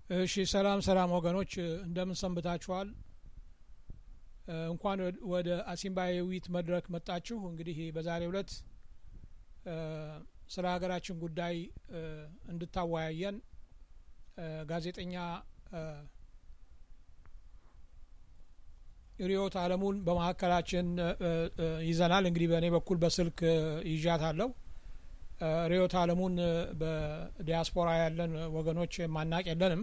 እሺ ሰላም ሰላም ወገኖች እንደምን ሰንብታችኋል? እንኳን ወደ አሲምባ የውይይት መድረክ መጣችሁ። እንግዲህ በዛሬው ዕለት ስለ ሀገራችን ጉዳይ እንድታወያየን ጋዜጠኛ ሪዮት አለሙን በመካከላችን ይዘናል። እንግዲህ በእኔ በኩል በስልክ ይዣታለሁ። ሪዮት አለሙን በዲያስፖራ ያለን ወገኖች ማናቅ የለንም።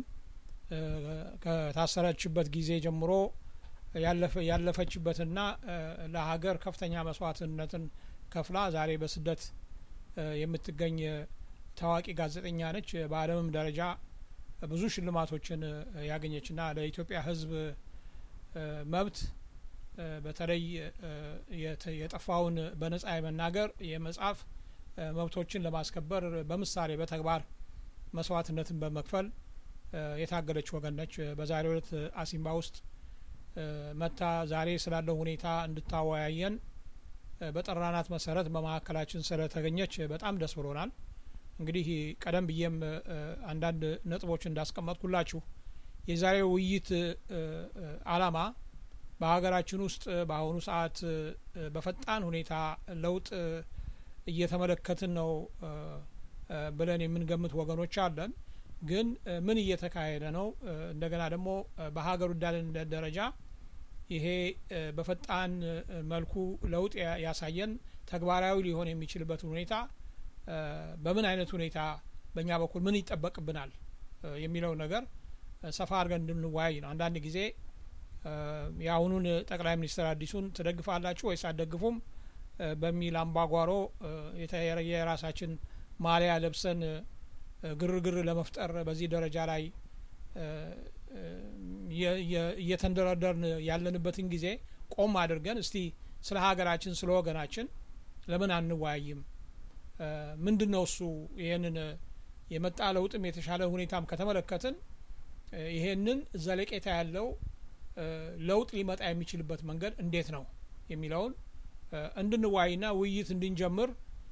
ከታሰረችበት ጊዜ ጀምሮ ያለፈችበትና ለሀገር ከፍተኛ መስዋዕትነትን ከፍላ ዛሬ በስደት የምትገኝ ታዋቂ ጋዜጠኛ ነች። በዓለምም ደረጃ ብዙ ሽልማቶችን ያገኘችና ለኢትዮጵያ ሕዝብ መብት በተለይ የጠፋውን በነጻ የመናገር የመጻፍ መብቶችን ለማስከበር በምሳሌ በተግባር መስዋዕትነትን በመክፈል የታገለች ወገን ነች። በዛሬው ዕለት አሲምባ ውስጥ መታ ዛሬ ስላለው ሁኔታ እንድታወያየን በጠራናት መሰረት በመካከላችን ስለተገኘች በጣም ደስ ብሎናል። እንግዲህ ቀደም ብዬም አንዳንድ ነጥቦች እንዳስቀመጥኩላችሁ የዛሬው ውይይት ዓላማ በሀገራችን ውስጥ በአሁኑ ሰዓት በፈጣን ሁኔታ ለውጥ እየተመለከትን ነው ብለን የምንገምት ወገኖች አለን። ግን ምን እየተካሄደ ነው? እንደገና ደግሞ በሀገር ወዳድነት ደረጃ ይሄ በፈጣን መልኩ ለውጥ ያሳየን ተግባራዊ ሊሆን የሚችልበትን ሁኔታ በምን አይነት ሁኔታ በእኛ በኩል ምን ይጠበቅብናል የሚለው ነገር ሰፋ አድርገን እንድንወያይ ነው። አንዳንድ ጊዜ የአሁኑን ጠቅላይ ሚኒስትር አዲሱን ትደግፋላችሁ ወይስ አትደግፉም በሚል አምባጓሮ የራሳችን ማሊያ ለብሰን ግርግር ለመፍጠር በዚህ ደረጃ ላይ እየተንደረደርን ያለንበትን ጊዜ ቆም አድርገን እስቲ ስለ ሀገራችን ስለ ወገናችን ለምን አንወያይም? ምንድን ነው እሱ? ይህንን የመጣ ለውጥም የተሻለ ሁኔታም ከተመለከትን ይሄንን ዘለቄታ ያለው ለውጥ ሊመጣ የሚችልበት መንገድ እንዴት ነው የሚለውን እንድንዋይና ውይይት እንድንጀምር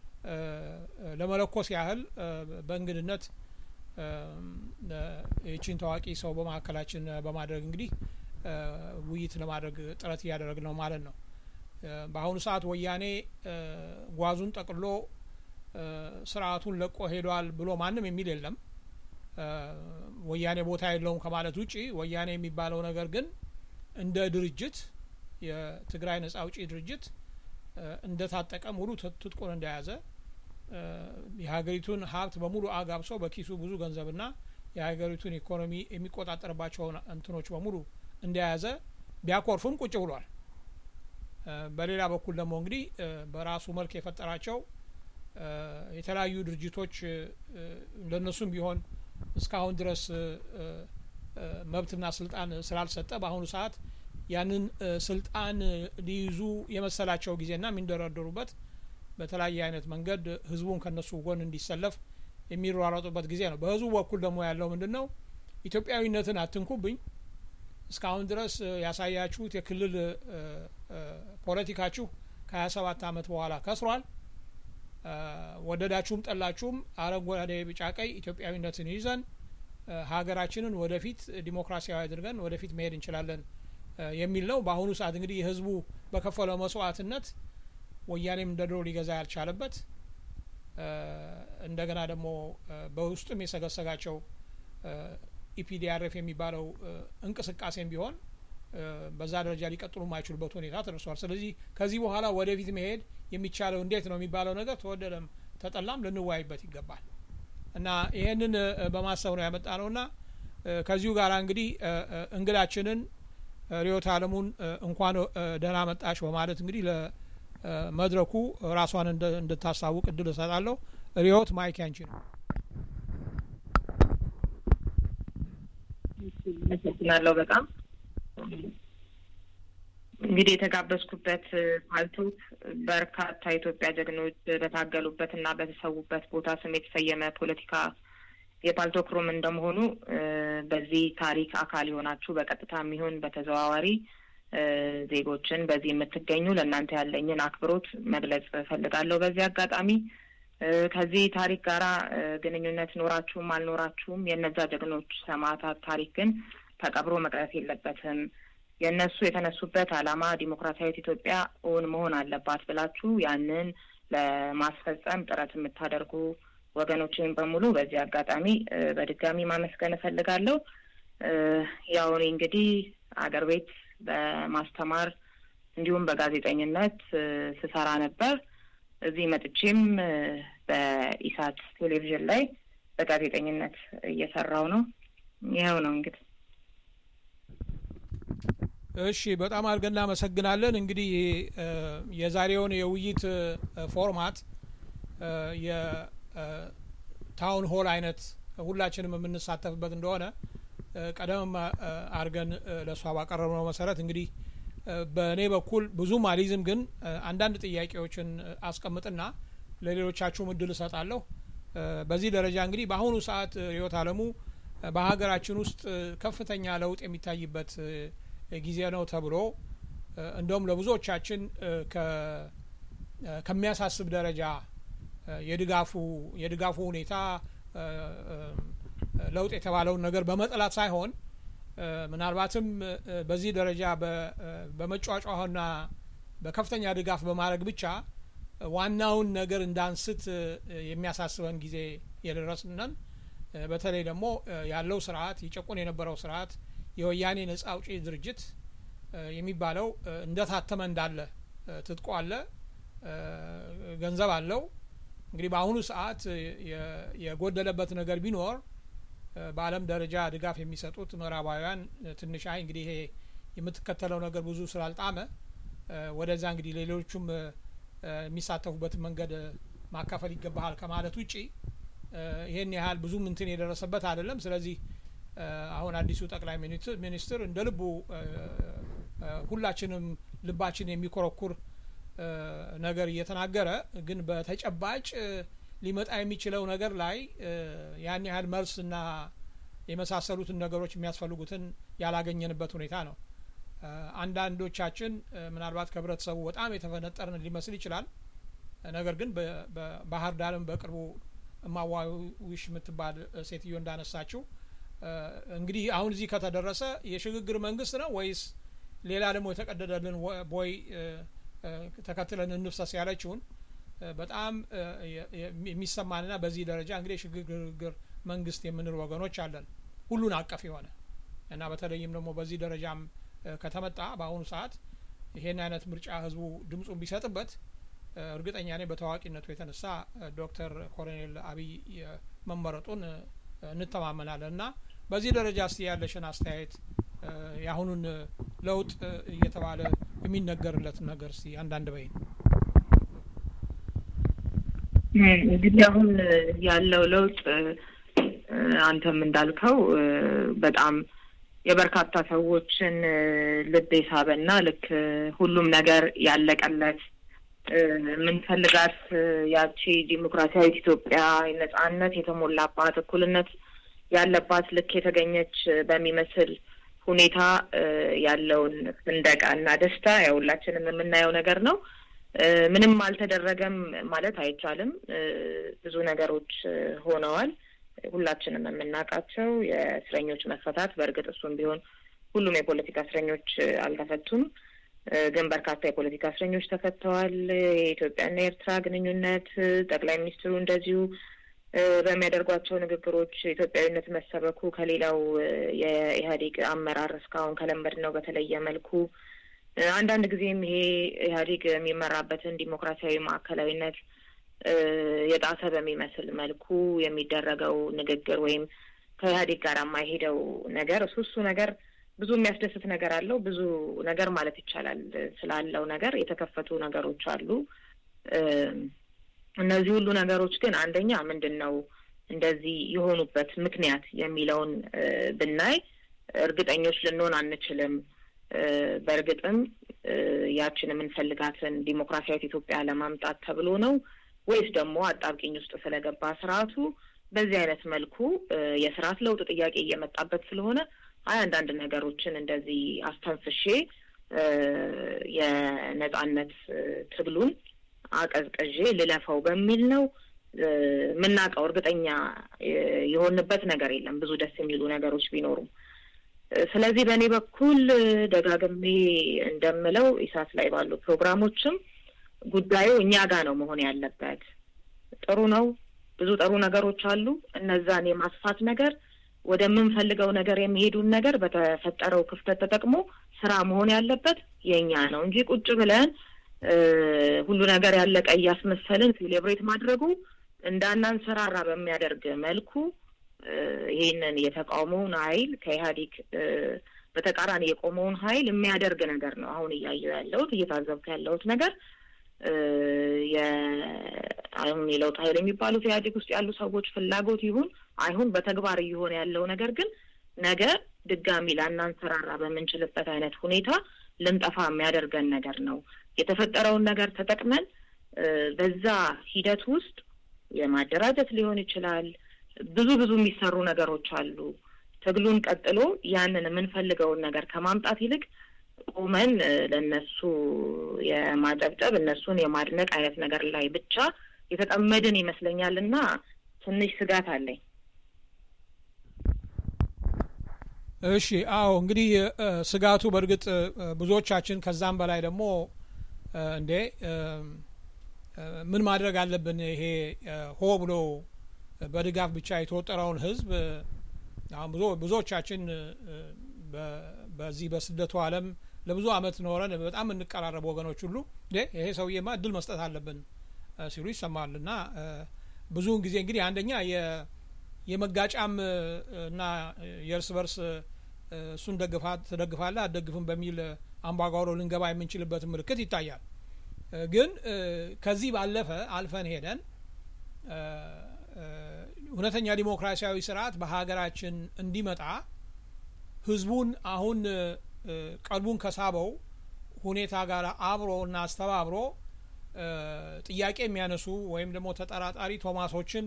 ለመለኮስ ያህል በእንግድነት ይቺን ታዋቂ ሰው በመካከላችን በማድረግ እንግዲህ ውይይት ለማድረግ ጥረት እያደረግን ነው ማለት ነው። በአሁኑ ሰዓት ወያኔ ጓዙን ጠቅሎ ስርዓቱን ለቆ ሄዷል ብሎ ማንም የሚል የለም። ወያኔ ቦታ የለውም ከማለት ውጪ ወያኔ የሚባለው ነገር ግን እንደ ድርጅት የትግራይ ነጻ አውጪ ድርጅት እንደ ታጠቀ ሙሉ ትጥቁን እንደያዘ የሀገሪቱን ሀብት በሙሉ አጋብሶ በኪሱ ብዙ ገንዘብና የሀገሪቱን ኢኮኖሚ የሚቆጣጠርባቸውን እንትኖች በሙሉ እንደያዘ ቢያኮርፍም ቁጭ ብሏል። በሌላ በኩል ደግሞ እንግዲህ በራሱ መልክ የፈጠራቸው የተለያዩ ድርጅቶች ለእነሱም ቢሆን እስካሁን ድረስ መብትና ስልጣን ስላልሰጠ በአሁኑ ሰዓት ያንን ስልጣን ሊይዙ የመሰላቸው ጊዜና የሚንደረደሩበት በተለያየ አይነት መንገድ ህዝቡን ከነሱ ጎን እንዲሰለፍ የሚሯሯጡበት ጊዜ ነው። በህዝቡ በኩል ደግሞ ያለው ምንድን ነው? ኢትዮጵያዊነትን አትንኩብኝ፣ እስካሁን ድረስ ያሳያችሁት የክልል ፖለቲካችሁ ከሀያ ሰባት አመት በኋላ ከስሯል። ወደዳችሁም ጠላችሁም አረንጓዴ፣ ቢጫ፣ ቀይ ኢትዮጵያዊነትን ይዘን ሀገራችንን ወደፊት ዲሞክራሲያዊ አድርገን ወደፊት መሄድ እንችላለን የሚል ነው። በአሁኑ ሰዓት እንግዲህ የህዝቡ በከፈለው መስዋዕትነት ወያኔም እንደ ድሮ ሊገዛ ያልቻለበት እንደገና ደግሞ በውስጡም የሰገሰጋቸው ኢፒዲአርኤፍ የሚባለው እንቅስቃሴም ቢሆን በዛ ደረጃ ሊቀጥሉ የማይችሉበት ሁኔታ ተደርሷል። ስለዚህ ከዚህ በኋላ ወደፊት መሄድ የሚቻለው እንዴት ነው የሚባለው ነገር ተወደደም ተጠላም ልንወያይበት ይገባል እና ይህንን በማሰብ ነው ያመጣ ነውና ከዚሁ ጋር እንግዲህ እንግዳችንን ሪዮት አለሙን እንኳን ደህና መጣሽ በማለት እንግዲህ ለመድረኩ ራሷን እንድታሳውቅ እድል እሰጣለሁ። ሪዮት ማይክ ያንቺ ነው። አመሰግናለሁ በጣም እንግዲህ የተጋበዝኩበት ፓልቶት በርካታ የኢትዮጵያ ጀግኖች በታገሉበት እና በተሰዉበት ቦታ ስም የተሰየመ ፖለቲካ የፓልቶክ ሩም እንደመሆኑ በዚህ ታሪክ አካል የሆናችሁ በቀጥታ የሚሆን በተዘዋዋሪ ዜጎችን በዚህ የምትገኙ ለእናንተ ያለኝን አክብሮት መግለጽ እፈልጋለሁ። በዚህ አጋጣሚ ከዚህ ታሪክ ጋራ ግንኙነት ኖራችሁም አልኖራችሁም የእነዛ ጀግኖች ሰማዕታት ታሪክ ግን ተቀብሮ መቅረት የለበትም። የእነሱ የተነሱበት ዓላማ ዲሞክራሲያዊት ኢትዮጵያ እውን መሆን አለባት ብላችሁ ያንን ለማስፈጸም ጥረት የምታደርጉ ወገኖችን በሙሉ በዚህ አጋጣሚ በድጋሚ ማመስገን እፈልጋለሁ። ያው እኔ እንግዲህ አገር ቤት በማስተማር እንዲሁም በጋዜጠኝነት ስሰራ ነበር። እዚህ መጥቼም በኢሳት ቴሌቪዥን ላይ በጋዜጠኝነት እየሰራው ነው። ይኸው ነው እንግዲህ። እሺ፣ በጣም አድርገን እናመሰግናለን። እንግዲህ የዛሬውን የውይይት ፎርማት የታውን ሆል አይነት ሁላችንም የምንሳተፍበት እንደሆነ ቀደም አድርገን ለእሷ ባቀረብነው መሰረት እንግዲህ በእኔ በኩል ብዙም አሊዝም፣ ግን አንዳንድ ጥያቄዎችን አስቀምጥና ለሌሎቻችሁም እድል እሰጣለሁ። በዚህ ደረጃ እንግዲህ በአሁኑ ሰዓት ርዕዮተ ዓለሙ በሀገራችን ውስጥ ከፍተኛ ለውጥ የሚታይበት ጊዜ ነው ተብሎ እንደውም ለብዙዎቻችን ከሚያሳስብ ደረጃ የድጋፉ የድጋፉ ሁኔታ ለውጥ የተባለውን ነገር በመጥላት ሳይሆን ምናልባትም በዚህ ደረጃ በመጫጫህና በከፍተኛ ድጋፍ በማድረግ ብቻ ዋናውን ነገር እንዳንስት የሚያሳስበን ጊዜ የደረስነን። በተለይ ደግሞ ያለው ስርዓት ይጨቁን የነበረው ስርዓት የወያኔ ነጻ አውጪ ድርጅት የሚባለው እንደታተመ እንዳለ ትጥቆ አለ፣ ገንዘብ አለው። እንግዲህ በአሁኑ ሰዓት የጎደለበት ነገር ቢኖር በዓለም ደረጃ ድጋፍ የሚሰጡት ምዕራባውያን ትንሽ አይ እንግዲህ ይሄ የምትከተለው ነገር ብዙ ስላልጣመ ወደዛ እንግዲህ ሌሎቹም የሚሳተፉበትን መንገድ ማካፈል ይገባሃል ከማለት ውጪ ይሄን ያህል ብዙም እንትን የደረሰበት አይደለም። ስለዚህ አሁን አዲሱ ጠቅላይ ሚኒስትር እንደ ልቡ ሁላችንም ልባችን የሚኮረኩር ነገር እየተናገረ ግን በተጨባጭ ሊመጣ የሚችለው ነገር ላይ ያን ያህል መልስና የመሳሰሉትን ነገሮች የሚያስፈልጉትን ያላገኘንበት ሁኔታ ነው። አንዳንዶቻችን ምናልባት ከህብረተሰቡ በጣም የተፈነጠርን ሊመስል ይችላል። ነገር ግን በባህር ዳርም በቅርቡ እማዋዊሽ የምትባል ሴትዮ እንዳነሳችው እንግዲህ አሁን እዚህ ከተደረሰ የሽግግር መንግስት ነው ወይስ ሌላ ደግሞ የተቀደደልን ቦይ ተከትለን እንፍሰስ ያለችውን በጣም የሚሰማንና በዚህ ደረጃ እንግዲህ የሽግግር መንግስት የምንል ወገኖች አለን፣ ሁሉን አቀፍ የሆነ እና በተለይም ደግሞ በዚህ ደረጃም ከተመጣ በአሁኑ ሰዓት ይሄን አይነት ምርጫ ህዝቡ ድምፁን ቢሰጥበት እርግጠኛ ነኝ በታዋቂነቱ የተነሳ ዶክተር ኮሎኔል አብይ መመረጡን እንተማመናለን እና በዚህ ደረጃ እስቲ ያለሽን አስተያየት የአሁኑን ለውጥ እየተባለ የሚነገርለት ነገር እስቲ አንዳንድ በይን። እንግዲህ አሁን ያለው ለውጥ አንተም እንዳልከው በጣም የበርካታ ሰዎችን ልብ የሳበና ልክ ሁሉም ነገር ያለቀለት የምንፈልጋት ያቺ ዲሞክራሲያዊት ኢትዮጵያ ነጻነት የተሞላባት እኩልነት ያለባት ልክ የተገኘች በሚመስል ሁኔታ ያለውን ፍንደቃና ደስታ ያው ሁላችንም የምናየው ነገር ነው። ምንም አልተደረገም ማለት አይቻልም። ብዙ ነገሮች ሆነዋል። ሁላችንም የምናውቃቸው የእስረኞች መፈታት፣ በእርግጥ እሱም ቢሆን ሁሉም የፖለቲካ እስረኞች አልተፈቱም፣ ግን በርካታ የፖለቲካ እስረኞች ተፈተዋል። የኢትዮጵያና የኤርትራ ግንኙነት ጠቅላይ ሚኒስትሩ እንደዚሁ በሚያደርጓቸው ንግግሮች ኢትዮጵያዊነት መሰበኩ ከሌላው የኢህአዴግ አመራር እስካሁን ከለመድነው በተለየ መልኩ አንዳንድ ጊዜም ይሄ ኢህአዴግ የሚመራበትን ዲሞክራሲያዊ ማዕከላዊነት የጣሰ በሚመስል መልኩ የሚደረገው ንግግር ወይም ከኢህአዴግ ጋር የማይሄደው ነገር እሱ እሱ ነገር ብዙ የሚያስደስት ነገር አለው። ብዙ ነገር ማለት ይቻላል ስላለው ነገር የተከፈቱ ነገሮች አሉ። እነዚህ ሁሉ ነገሮች ግን አንደኛ ምንድን ነው እንደዚህ የሆኑበት ምክንያት የሚለውን ብናይ እርግጠኞች ልንሆን አንችልም። በእርግጥም ያችን የምንፈልጋትን ዲሞክራሲያዊት ኢትዮጵያ ለማምጣት ተብሎ ነው ወይስ ደግሞ አጣብቂኝ ውስጥ ስለገባ ስርዓቱ በዚህ አይነት መልኩ የስርዓት ለውጥ ጥያቄ እየመጣበት ስለሆነ አይ አንዳንድ ነገሮችን እንደዚህ አስተንፍሼ የነጻነት ትግሉን አቀዝቅዤ ልለፈው በሚል ነው የምናውቀው እርግጠኛ የሆንበት ነገር የለም። ብዙ ደስ የሚሉ ነገሮች ቢኖሩም ስለዚህ በእኔ በኩል ደጋግሜ እንደምለው ኢሳት ላይ ባሉ ፕሮግራሞችም ጉዳዩ እኛ ጋር ነው መሆን ያለበት። ጥሩ ነው፣ ብዙ ጥሩ ነገሮች አሉ። እነዛን የማስፋት ነገር ወደምንፈልገው ነገር የሚሄዱን ነገር በተፈጠረው ክፍተት ተጠቅሞ ስራ መሆን ያለበት የእኛ ነው እንጂ ቁጭ ብለን ሁሉ ነገር ያለቀ እያስመሰልን ሴሌብሬት ማድረጉ እንዳናንሰራራ በሚያደርግ መልኩ ይሄንን የተቃውሞውን ኃይል ከኢህአዴግ በተቃራኒ የቆመውን ኃይል የሚያደርግ ነገር ነው። አሁን እያየሁ ያለሁት እየታዘብኩ ያለሁት ነገር አሁን የለውጥ ኃይል የሚባሉት ኢህአዴግ ውስጥ ያሉ ሰዎች ፍላጎት ይሁን አይሁን በተግባር እየሆነ ያለው ነገር ግን ነገ ድጋሚ ላናንሰራራ በምንችልበት አይነት ሁኔታ ልንጠፋ የሚያደርገን ነገር ነው። የተፈጠረውን ነገር ተጠቅመን በዛ ሂደት ውስጥ የማደራጀት ሊሆን ይችላል። ብዙ ብዙ የሚሰሩ ነገሮች አሉ። ትግሉን ቀጥሎ ያንን የምንፈልገውን ነገር ከማምጣት ይልቅ ቆመን ለእነሱ የማጨብጨብ እነሱን የማድነቅ አይነት ነገር ላይ ብቻ የተጠመድን ይመስለኛል እና ትንሽ ስጋት አለኝ። እሺ፣ አዎ እንግዲህ ስጋቱ በእርግጥ ብዙዎቻችን ከዛም በላይ ደግሞ እንዴ ምን ማድረግ አለብን ይሄ ሆ ብሎ በድጋፍ ብቻ የተወጠረውን ህዝብ አሁን ብዙ ብዙዎቻችን በዚህ በስደቱ ዓለም ለብዙ አመት ኖረን በጣም የምንቀራረቡ ወገኖች ሁሉ ይሄ ሰውዬማ እድል መስጠት አለብን ሲሉ ይሰማል። እና ብዙውን ጊዜ እንግዲህ አንደኛ የመጋጫም እና የእርስ በርስ እሱን ደግፋ ትደግፋለህ አትደግፍም በሚል አምባጓሮ ልንገባ የምንችልበት ምልክት ይታያል። ግን ከዚህ ባለፈ አልፈን ሄደን እውነተኛ ዲሞክራሲያዊ ስርዓት በሀገራችን እንዲመጣ ህዝቡን አሁን ቀልቡን ከሳበው ሁኔታ ጋር አብሮ እና አስተባብሮ ጥያቄ የሚያነሱ ወይም ደግሞ ተጠራጣሪ ቶማሶችን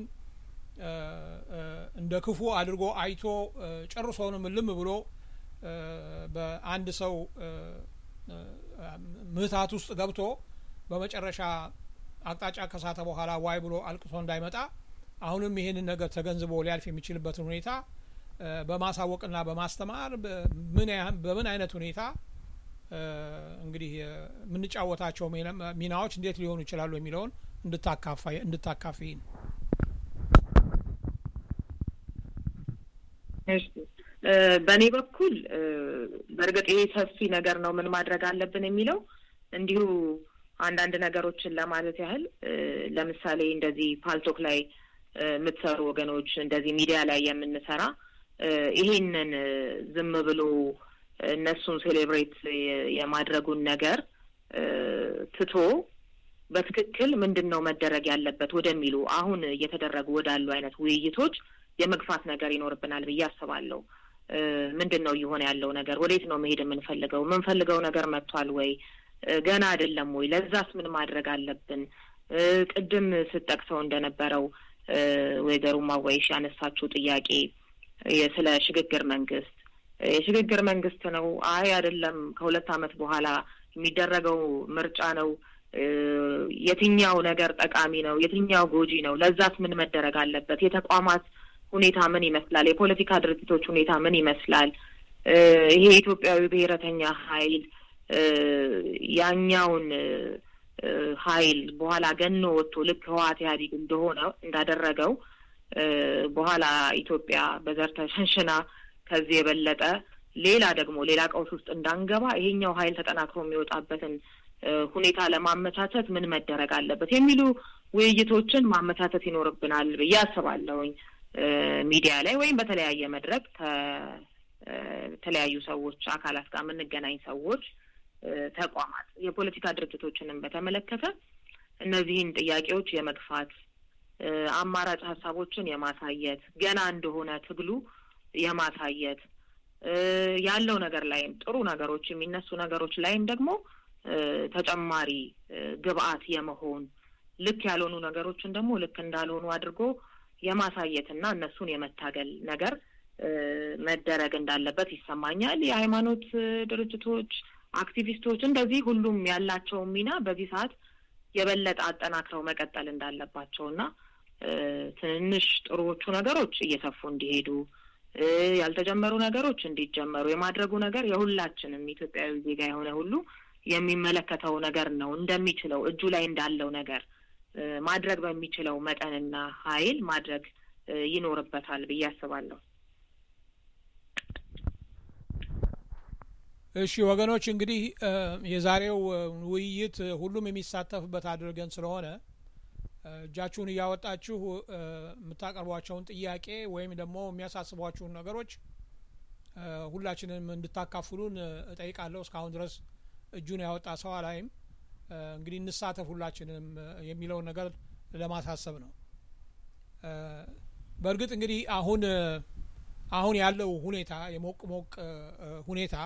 እንደ ክፉ አድርጎ አይቶ ጨርሶውንም ልም ብሎ በአንድ ሰው ምህታት ውስጥ ገብቶ በመጨረሻ አቅጣጫ ከሳተ በኋላ ዋይ ብሎ አልቅሶ እንዳይመጣ አሁንም ይህንን ነገር ተገንዝቦ ሊያልፍ የሚችልበትን ሁኔታ በማሳወቅና በማስተማር በምን አይነት ሁኔታ እንግዲህ የምንጫወታቸው ሚናዎች እንዴት ሊሆኑ ይችላሉ የሚለውን እንድታካፊ ነው። በእኔ በኩል በእርግጥ ይሄ ሰፊ ነገር ነው። ምን ማድረግ አለብን የሚለው እንዲሁ አንዳንድ ነገሮችን ለማለት ያህል ለምሳሌ እንደዚህ ፓልቶክ ላይ የምትሰሩ ወገኖች እንደዚህ ሚዲያ ላይ የምንሰራ ይሄንን ዝም ብሎ እነሱን ሴሌብሬት የማድረጉን ነገር ትቶ በትክክል ምንድን ነው መደረግ ያለበት ወደሚሉ አሁን እየተደረጉ ወዳሉ አይነት ውይይቶች የመግፋት ነገር ይኖርብናል ብዬ አስባለሁ። ምንድን ነው እየሆነ ያለው ነገር? ወዴት ነው መሄድ የምንፈልገው? የምንፈልገው ነገር መጥቷል ወይ? ገና አይደለም ወይ? ለዛስ ምን ማድረግ አለብን? ቅድም ስጠቅሰው እንደነበረው ወይዘሮ ማዋይሽ ያነሳችው ጥያቄ ስለ ሽግግር መንግስት የሽግግር መንግስት ነው አይ አይደለም፣ ከሁለት ዓመት በኋላ የሚደረገው ምርጫ ነው። የትኛው ነገር ጠቃሚ ነው? የትኛው ጎጂ ነው? ለዛስ ምን መደረግ አለበት? የተቋማት ሁኔታ ምን ይመስላል? የፖለቲካ ድርጅቶች ሁኔታ ምን ይመስላል? ይሄ የኢትዮጵያዊ ብሔረተኛ ኃይል ያኛውን ኃይል በኋላ ገኖ ወጥቶ ልክ ህወሓት ኢህአዴግ እንደሆነ እንዳደረገው በኋላ ኢትዮጵያ በዘር ተሸንሽና ከዚህ የበለጠ ሌላ ደግሞ ሌላ ቀውስ ውስጥ እንዳንገባ ይሄኛው ኃይል ተጠናክሮ የሚወጣበትን ሁኔታ ለማመቻቸት ምን መደረግ አለበት የሚሉ ውይይቶችን ማመቻቸት ይኖርብናል ብዬ አስባለሁኝ። ሚዲያ ላይ ወይም በተለያየ መድረክ ከተለያዩ ሰዎች አካላት ጋር የምንገናኝ ሰዎች፣ ተቋማት፣ የፖለቲካ ድርጅቶችንም በተመለከተ እነዚህን ጥያቄዎች የመግፋት አማራጭ ሀሳቦችን የማሳየት ገና እንደሆነ ትግሉ የማሳየት ያለው ነገር ላይም ጥሩ ነገሮች የሚነሱ ነገሮች ላይም ደግሞ ተጨማሪ ግብአት የመሆን ልክ ያልሆኑ ነገሮችን ደግሞ ልክ እንዳልሆኑ አድርጎ የማሳየት እና እነሱን የመታገል ነገር መደረግ እንዳለበት ይሰማኛል። የሃይማኖት ድርጅቶች፣ አክቲቪስቶች እንደዚህ ሁሉም ያላቸውን ሚና በዚህ ሰዓት የበለጠ አጠናክረው መቀጠል እንዳለባቸው እና ትንንሽ ጥሩዎቹ ነገሮች እየሰፉ እንዲሄዱ ያልተጀመሩ ነገሮች እንዲጀመሩ የማድረጉ ነገር የሁላችንም ኢትዮጵያዊ ዜጋ የሆነ ሁሉ የሚመለከተው ነገር ነው። እንደሚችለው እጁ ላይ እንዳለው ነገር ማድረግ በሚችለው መጠንና ኃይል ማድረግ ይኖርበታል ብዬ አስባለሁ። እሺ ወገኖች፣ እንግዲህ የዛሬው ውይይት ሁሉም የሚሳተፍበት አድርገን ስለሆነ እጃችሁን እያወጣችሁ የምታቀርቧቸውን ጥያቄ ወይም ደግሞ የሚያሳስቧችሁን ነገሮች ሁላችንም እንድታካፍሉን እጠይቃለሁ። እስካሁን ድረስ እጁን ያወጣ ሰው አላይም። እንግዲህ እንሳተፍ ሁላችንም የሚለውን ነገር ለማሳሰብ ነው። በእርግጥ እንግዲህ አሁን አሁን ያለው ሁኔታ የሞቅ ሞቅ ሁኔታ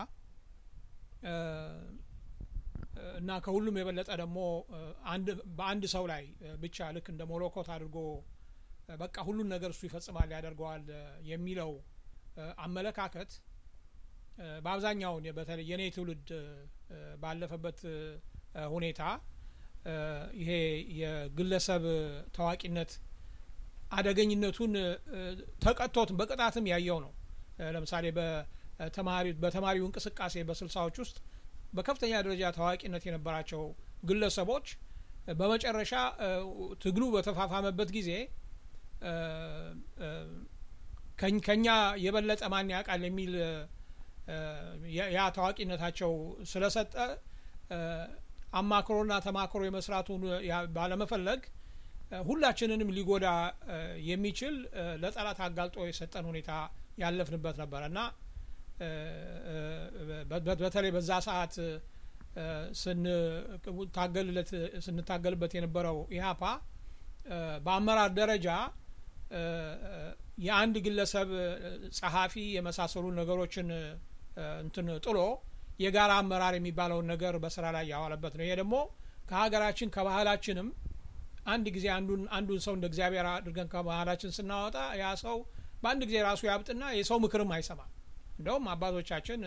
እና ከሁሉም የበለጠ ደግሞ አንድ በአንድ ሰው ላይ ብቻ ልክ እንደ ሞሎኮት አድርጎ በቃ ሁሉን ነገር እሱ ይፈጽማል ያደርገዋል የሚለው አመለካከት በአብዛኛውን በተለይ የኔ ትውልድ ባለፈበት ሁኔታ ይሄ የግለሰብ ታዋቂነት አደገኝነቱን ተቀጥቶት በቅጣትም ያየው ነው። ለምሳሌ በተማሪ በተማሪው እንቅስቃሴ በስልሳዎች ውስጥ በከፍተኛ ደረጃ ታዋቂነት የነበራቸው ግለሰቦች በመጨረሻ ትግሉ በተፋፋመበት ጊዜ ከኛ የበለጠ ማን ያውቃል የሚል ያ ታዋቂነታቸው ስለሰጠ አማክሮና ተማክሮ የመስራቱን ባለመፈለግ ሁላችንንም ሊጎዳ የሚችል ለጠላት አጋልጦ የሰጠን ሁኔታ ያለፍንበት ነበረ እና በተለይ በዛ ሰዓት ስንታገልለት ስንታገልበት የነበረው ኢህአፓ በአመራር ደረጃ የአንድ ግለሰብ ጸሐፊ የመሳሰሉ ነገሮችን እንትን ጥሎ የጋራ አመራር የሚባለውን ነገር በስራ ላይ ያዋለበት ነው። ይሄ ደግሞ ከሀገራችን ከባህላችንም አንድ ጊዜ አንዱን አንዱን ሰው እንደ እግዚአብሔር አድርገን ከባህላችን ስናወጣ ያ ሰው በአንድ ጊዜ ራሱ ያብጥና የሰው ምክርም አይሰማም። እንደውም አባቶቻችን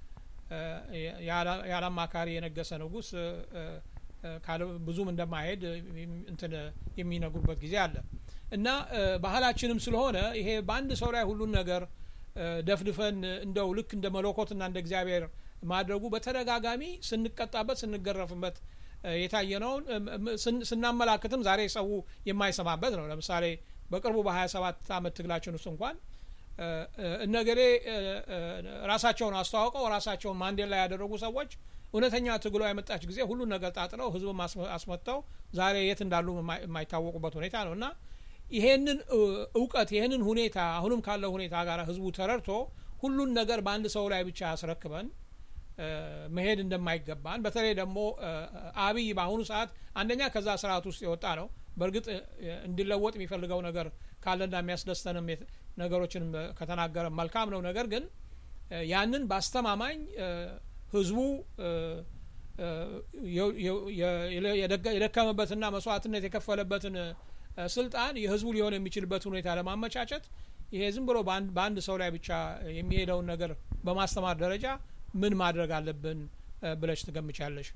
ያለ አማካሪ የነገሰ ንጉሥ ብዙም እንደማይሄድ እንትን የሚነግሩበት ጊዜ አለ እና ባህላችንም ስለሆነ ይሄ በአንድ ሰው ላይ ሁሉን ነገር ደፍድፈን እንደው ልክ እንደ መለኮትና እንደ እግዚአብሔር ማድረጉ በተደጋጋሚ ስንቀጣበት ስንገረፍበት የታየ ነውን ስናመላክትም ዛሬ ሰው የማይሰማበት ነው። ለምሳሌ በቅርቡ በሀያ ሰባት አመት ትግላችን ውስጥ እንኳን እነገሌ ራሳቸውን አስተዋውቀው ራሳቸውን ማንዴላ ያደረጉ ሰዎች እውነተኛ ትግሏ የመጣች ጊዜ ሁሉን ነገር ጣጥለው ህዝብም አስመጥተው ዛሬ የት እንዳሉ የማይታወቁበት ሁኔታ ነው እና ይሄንን እውቀት ይሄንን ሁኔታ አሁንም ካለው ሁኔታ ጋር ህዝቡ ተረድቶ ሁሉን ነገር በአንድ ሰው ላይ ብቻ ያስረክበን መሄድ እንደማይገባን በተለይ ደግሞ አብይ በአሁኑ ሰዓት አንደኛ ከዛ ስርዓት ውስጥ የወጣ ነው። በእርግጥ እንዲለወጥ የሚፈልገው ነገር ካለና የሚያስደስተንም ነገሮችንም ከተናገረ መልካም ነው። ነገር ግን ያንን በአስተማማኝ ህዝቡ የደከመበትና መስዋዕትነት የከፈለበትን ስልጣን የህዝቡ ሊሆን የሚችልበት ሁኔታ ለማመቻቸት ይሄ ዝም ብሎ በአንድ ሰው ላይ ብቻ የሚሄደውን ነገር በማስተማር ደረጃ ምን ማድረግ አለብን ብለሽ ትገምቻለሽ?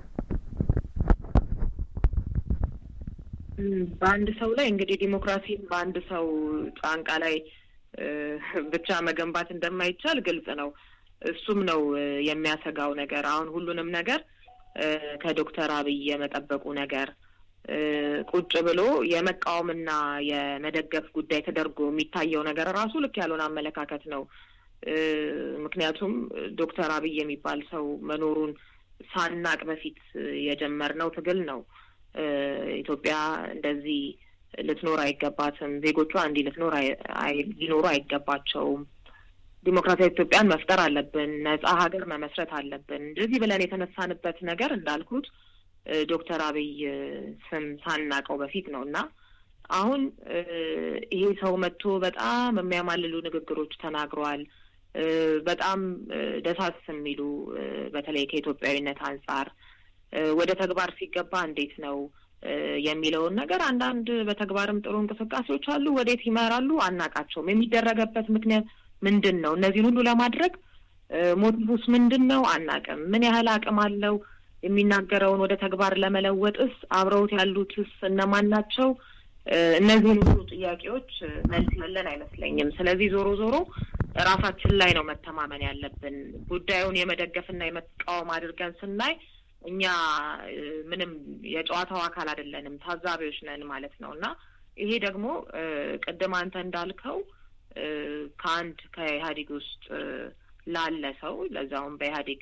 በአንድ ሰው ላይ እንግዲህ ዲሞክራሲን በአንድ ሰው ጫንቃ ላይ ብቻ መገንባት እንደማይቻል ግልጽ ነው። እሱም ነው የሚያሰጋው ነገር። አሁን ሁሉንም ነገር ከዶክተር አብይ የመጠበቁ ነገር ቁጭ ብሎ የመቃወምና የመደገፍ ጉዳይ ተደርጎ የሚታየው ነገር ራሱ ልክ ያልሆነ አመለካከት ነው። ምክንያቱም ዶክተር አብይ የሚባል ሰው መኖሩን ሳናቅ በፊት የጀመርነው ትግል ነው። ኢትዮጵያ እንደዚህ ልትኖር አይገባትም፣ ዜጎቿ እንዲህ ልትኖር ሊኖሩ አይገባቸውም፣ ዲሞክራሲያዊ ኢትዮጵያን መፍጠር አለብን፣ ነጻ ሀገር መመስረት አለብን። እንደዚህ ብለን የተነሳንበት ነገር እንዳልኩት ዶክተር አብይ ስም ሳናቀው በፊት ነው እና አሁን ይሄ ሰው መጥቶ በጣም የሚያማልሉ ንግግሮች ተናግሯል። በጣም ደሳስ የሚሉ በተለይ ከኢትዮጵያዊነት አንጻር ወደ ተግባር ሲገባ እንዴት ነው የሚለውን ነገር አንዳንድ በተግባርም ጥሩ እንቅስቃሴዎች አሉ። ወዴት ይመራሉ አናቃቸውም። የሚደረገበት ምክንያት ምንድን ነው? እነዚህን ሁሉ ለማድረግ ሞቲቭስ ምንድን ነው አናቅም። ምን ያህል አቅም አለው? የሚናገረውን ወደ ተግባር ለመለወጥስ አብረውት ያሉትስ እነማን ናቸው? እነዚህን ሁሉ ጥያቄዎች መልስ ያለን አይመስለኝም። ስለዚህ ዞሮ ዞሮ ራሳችን ላይ ነው መተማመን ያለብን። ጉዳዩን የመደገፍና የመቃወም አድርገን ስናይ እኛ ምንም የጨዋታው አካል አይደለንም፣ ታዛቢዎች ነን ማለት ነው እና ይሄ ደግሞ ቅድም አንተ እንዳልከው ከአንድ ከኢህአዴግ ውስጥ ላለ ሰው ለዛውም በኢህአዴግ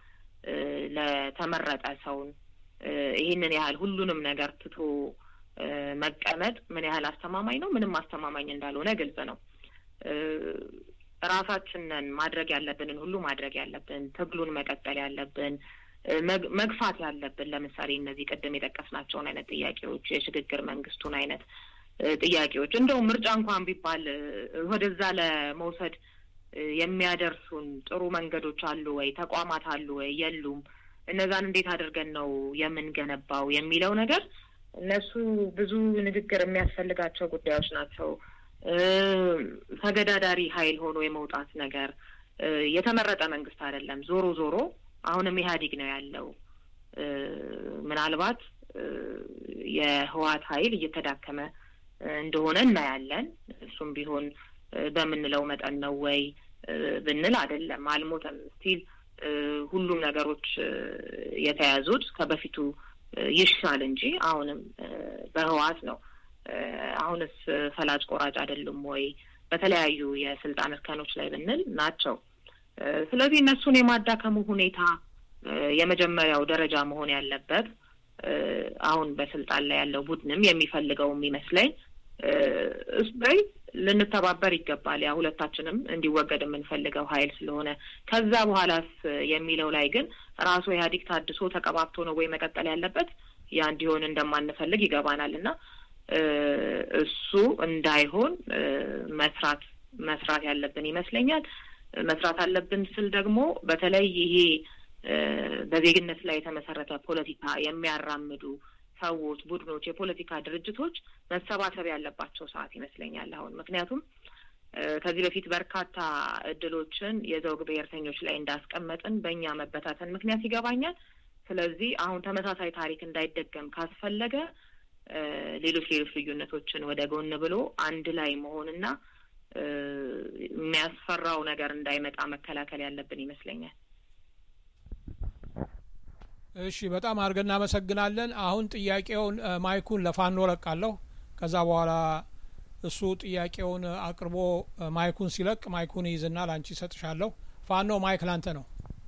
ለተመረጠ ሰውን ይህንን ያህል ሁሉንም ነገር ትቶ መቀመጥ ምን ያህል አስተማማኝ ነው? ምንም አስተማማኝ እንዳልሆነ ግልጽ ነው። ራሳችንን ማድረግ ያለብንን ሁሉ ማድረግ ያለብን፣ ትግሉን መቀጠል ያለብን፣ መግፋት ያለብን ለምሳሌ እነዚህ ቅድም የጠቀስናቸውን አይነት ጥያቄዎች የሽግግር መንግስቱን አይነት ጥያቄዎች እንደውም ምርጫ እንኳን ቢባል ወደዛ ለመውሰድ የሚያደርሱን ጥሩ መንገዶች አሉ ወይ? ተቋማት አሉ ወይ? የሉም። እነዛን እንዴት አድርገን ነው የምንገነባው የሚለው ነገር እነሱ ብዙ ንግግር የሚያስፈልጋቸው ጉዳዮች ናቸው። ተገዳዳሪ ኃይል ሆኖ የመውጣት ነገር የተመረጠ መንግስት አይደለም። ዞሮ ዞሮ አሁንም ኢህአዴግ ነው ያለው። ምናልባት የህወሓት ኃይል እየተዳከመ እንደሆነ እናያለን። እሱም ቢሆን በምንለው መጠን ነው ወይ ብንል አይደለም፣ አልሞተም። ስቲል ሁሉም ነገሮች የተያዙት ከበፊቱ ይሻል እንጂ አሁንም በህወሓት ነው። አሁንስ ፈላጭ ቆራጭ አይደሉም ወይ በተለያዩ የስልጣን እርከኖች ላይ ብንል ናቸው። ስለዚህ እነሱን የማዳከሙ ሁኔታ የመጀመሪያው ደረጃ መሆን ያለበት አሁን በስልጣን ላይ ያለው ቡድንም የሚፈልገው የሚመስለኝ እሱ ላይ ልንተባበር ይገባል። ያ ሁለታችንም እንዲወገድ የምንፈልገው ኃይል ስለሆነ ከዛ በኋላስ የሚለው ላይ ግን ራሱ ኢህአዴግ ታድሶ ተቀባብቶ ነው ወይ መቀጠል ያለበት? ያ እንዲሆን እንደማንፈልግ ይገባናል እና እሱ እንዳይሆን መስራት መስራት ያለብን ይመስለኛል። መስራት አለብን ስል ደግሞ በተለይ ይሄ በዜግነት ላይ የተመሰረተ ፖለቲካ የሚያራምዱ ሰዎች፣ ቡድኖች፣ የፖለቲካ ድርጅቶች መሰባሰብ ያለባቸው ሰዓት ይመስለኛል አሁን። ምክንያቱም ከዚህ በፊት በርካታ እድሎችን የዘውግ ብሔርተኞች ላይ እንዳስቀመጥን በእኛ መበታተን ምክንያት ይገባኛል። ስለዚህ አሁን ተመሳሳይ ታሪክ እንዳይደገም ካስፈለገ ሌሎች ሌሎች ልዩነቶችን ወደ ጎን ብሎ አንድ ላይ መሆንና የሚያስፈራው ነገር እንዳይመጣ መከላከል ያለብን ይመስለኛል። እሺ፣ በጣም አድርገን እናመሰግናለን። አሁን ጥያቄውን ማይኩን ለፋኖ ለቃለሁ። ከዛ በኋላ እሱ ጥያቄውን አቅርቦ ማይኩን ሲለቅ ማይኩን ይይዝና ለአንቺ ይሰጥሻለሁ። ፋኖ ማይክ ላንተ ነው።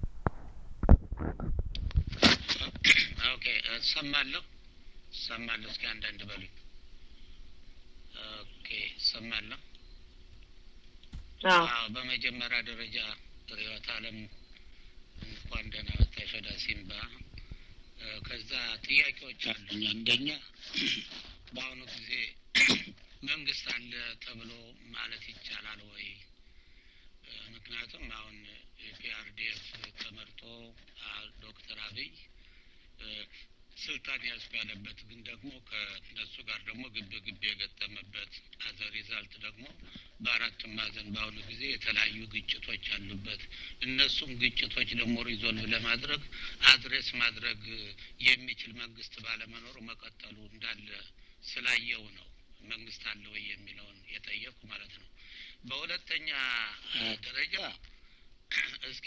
ኦኬ፣ እሰማለሁ እሰማለሁ። እስኪ አንዳንድ በሉኝ። ኦኬ፣ እሰማለሁ። አዎ፣ በመጀመሪያ ደረጃ ርዕዮተ ዓለም እንኳን ደህና መጣሽ ወደ ሲምባ። ከዛ ጥያቄዎች አሉኝ። አንደኛ በአሁኑ ጊዜ መንግስት አለ ተብሎ ማለት ይቻላል ወይ? ምክንያቱም አሁን ፒአርዲኤፍ ተመርጦ ዶክተር አብይ ስልጣን ያዝኩ ያለበት ግን ደግሞ ከእነሱ ጋር ደግሞ ግብ ግብ የገጠመበት አዘ ሪዛልት ደግሞ በአራቱም ማዕዘን በአሁኑ ጊዜ የተለያዩ ግጭቶች አሉበት። እነሱም ግጭቶች ደግሞ ሪዞልቭ ለማድረግ አድሬስ ማድረግ የሚችል መንግስት ባለመኖሩ መቀጠሉ እንዳለ ስላየው ነው መንግስት አለ ወይ የሚለውን የጠየቁ ማለት ነው። በሁለተኛ ደረጃ እስኪ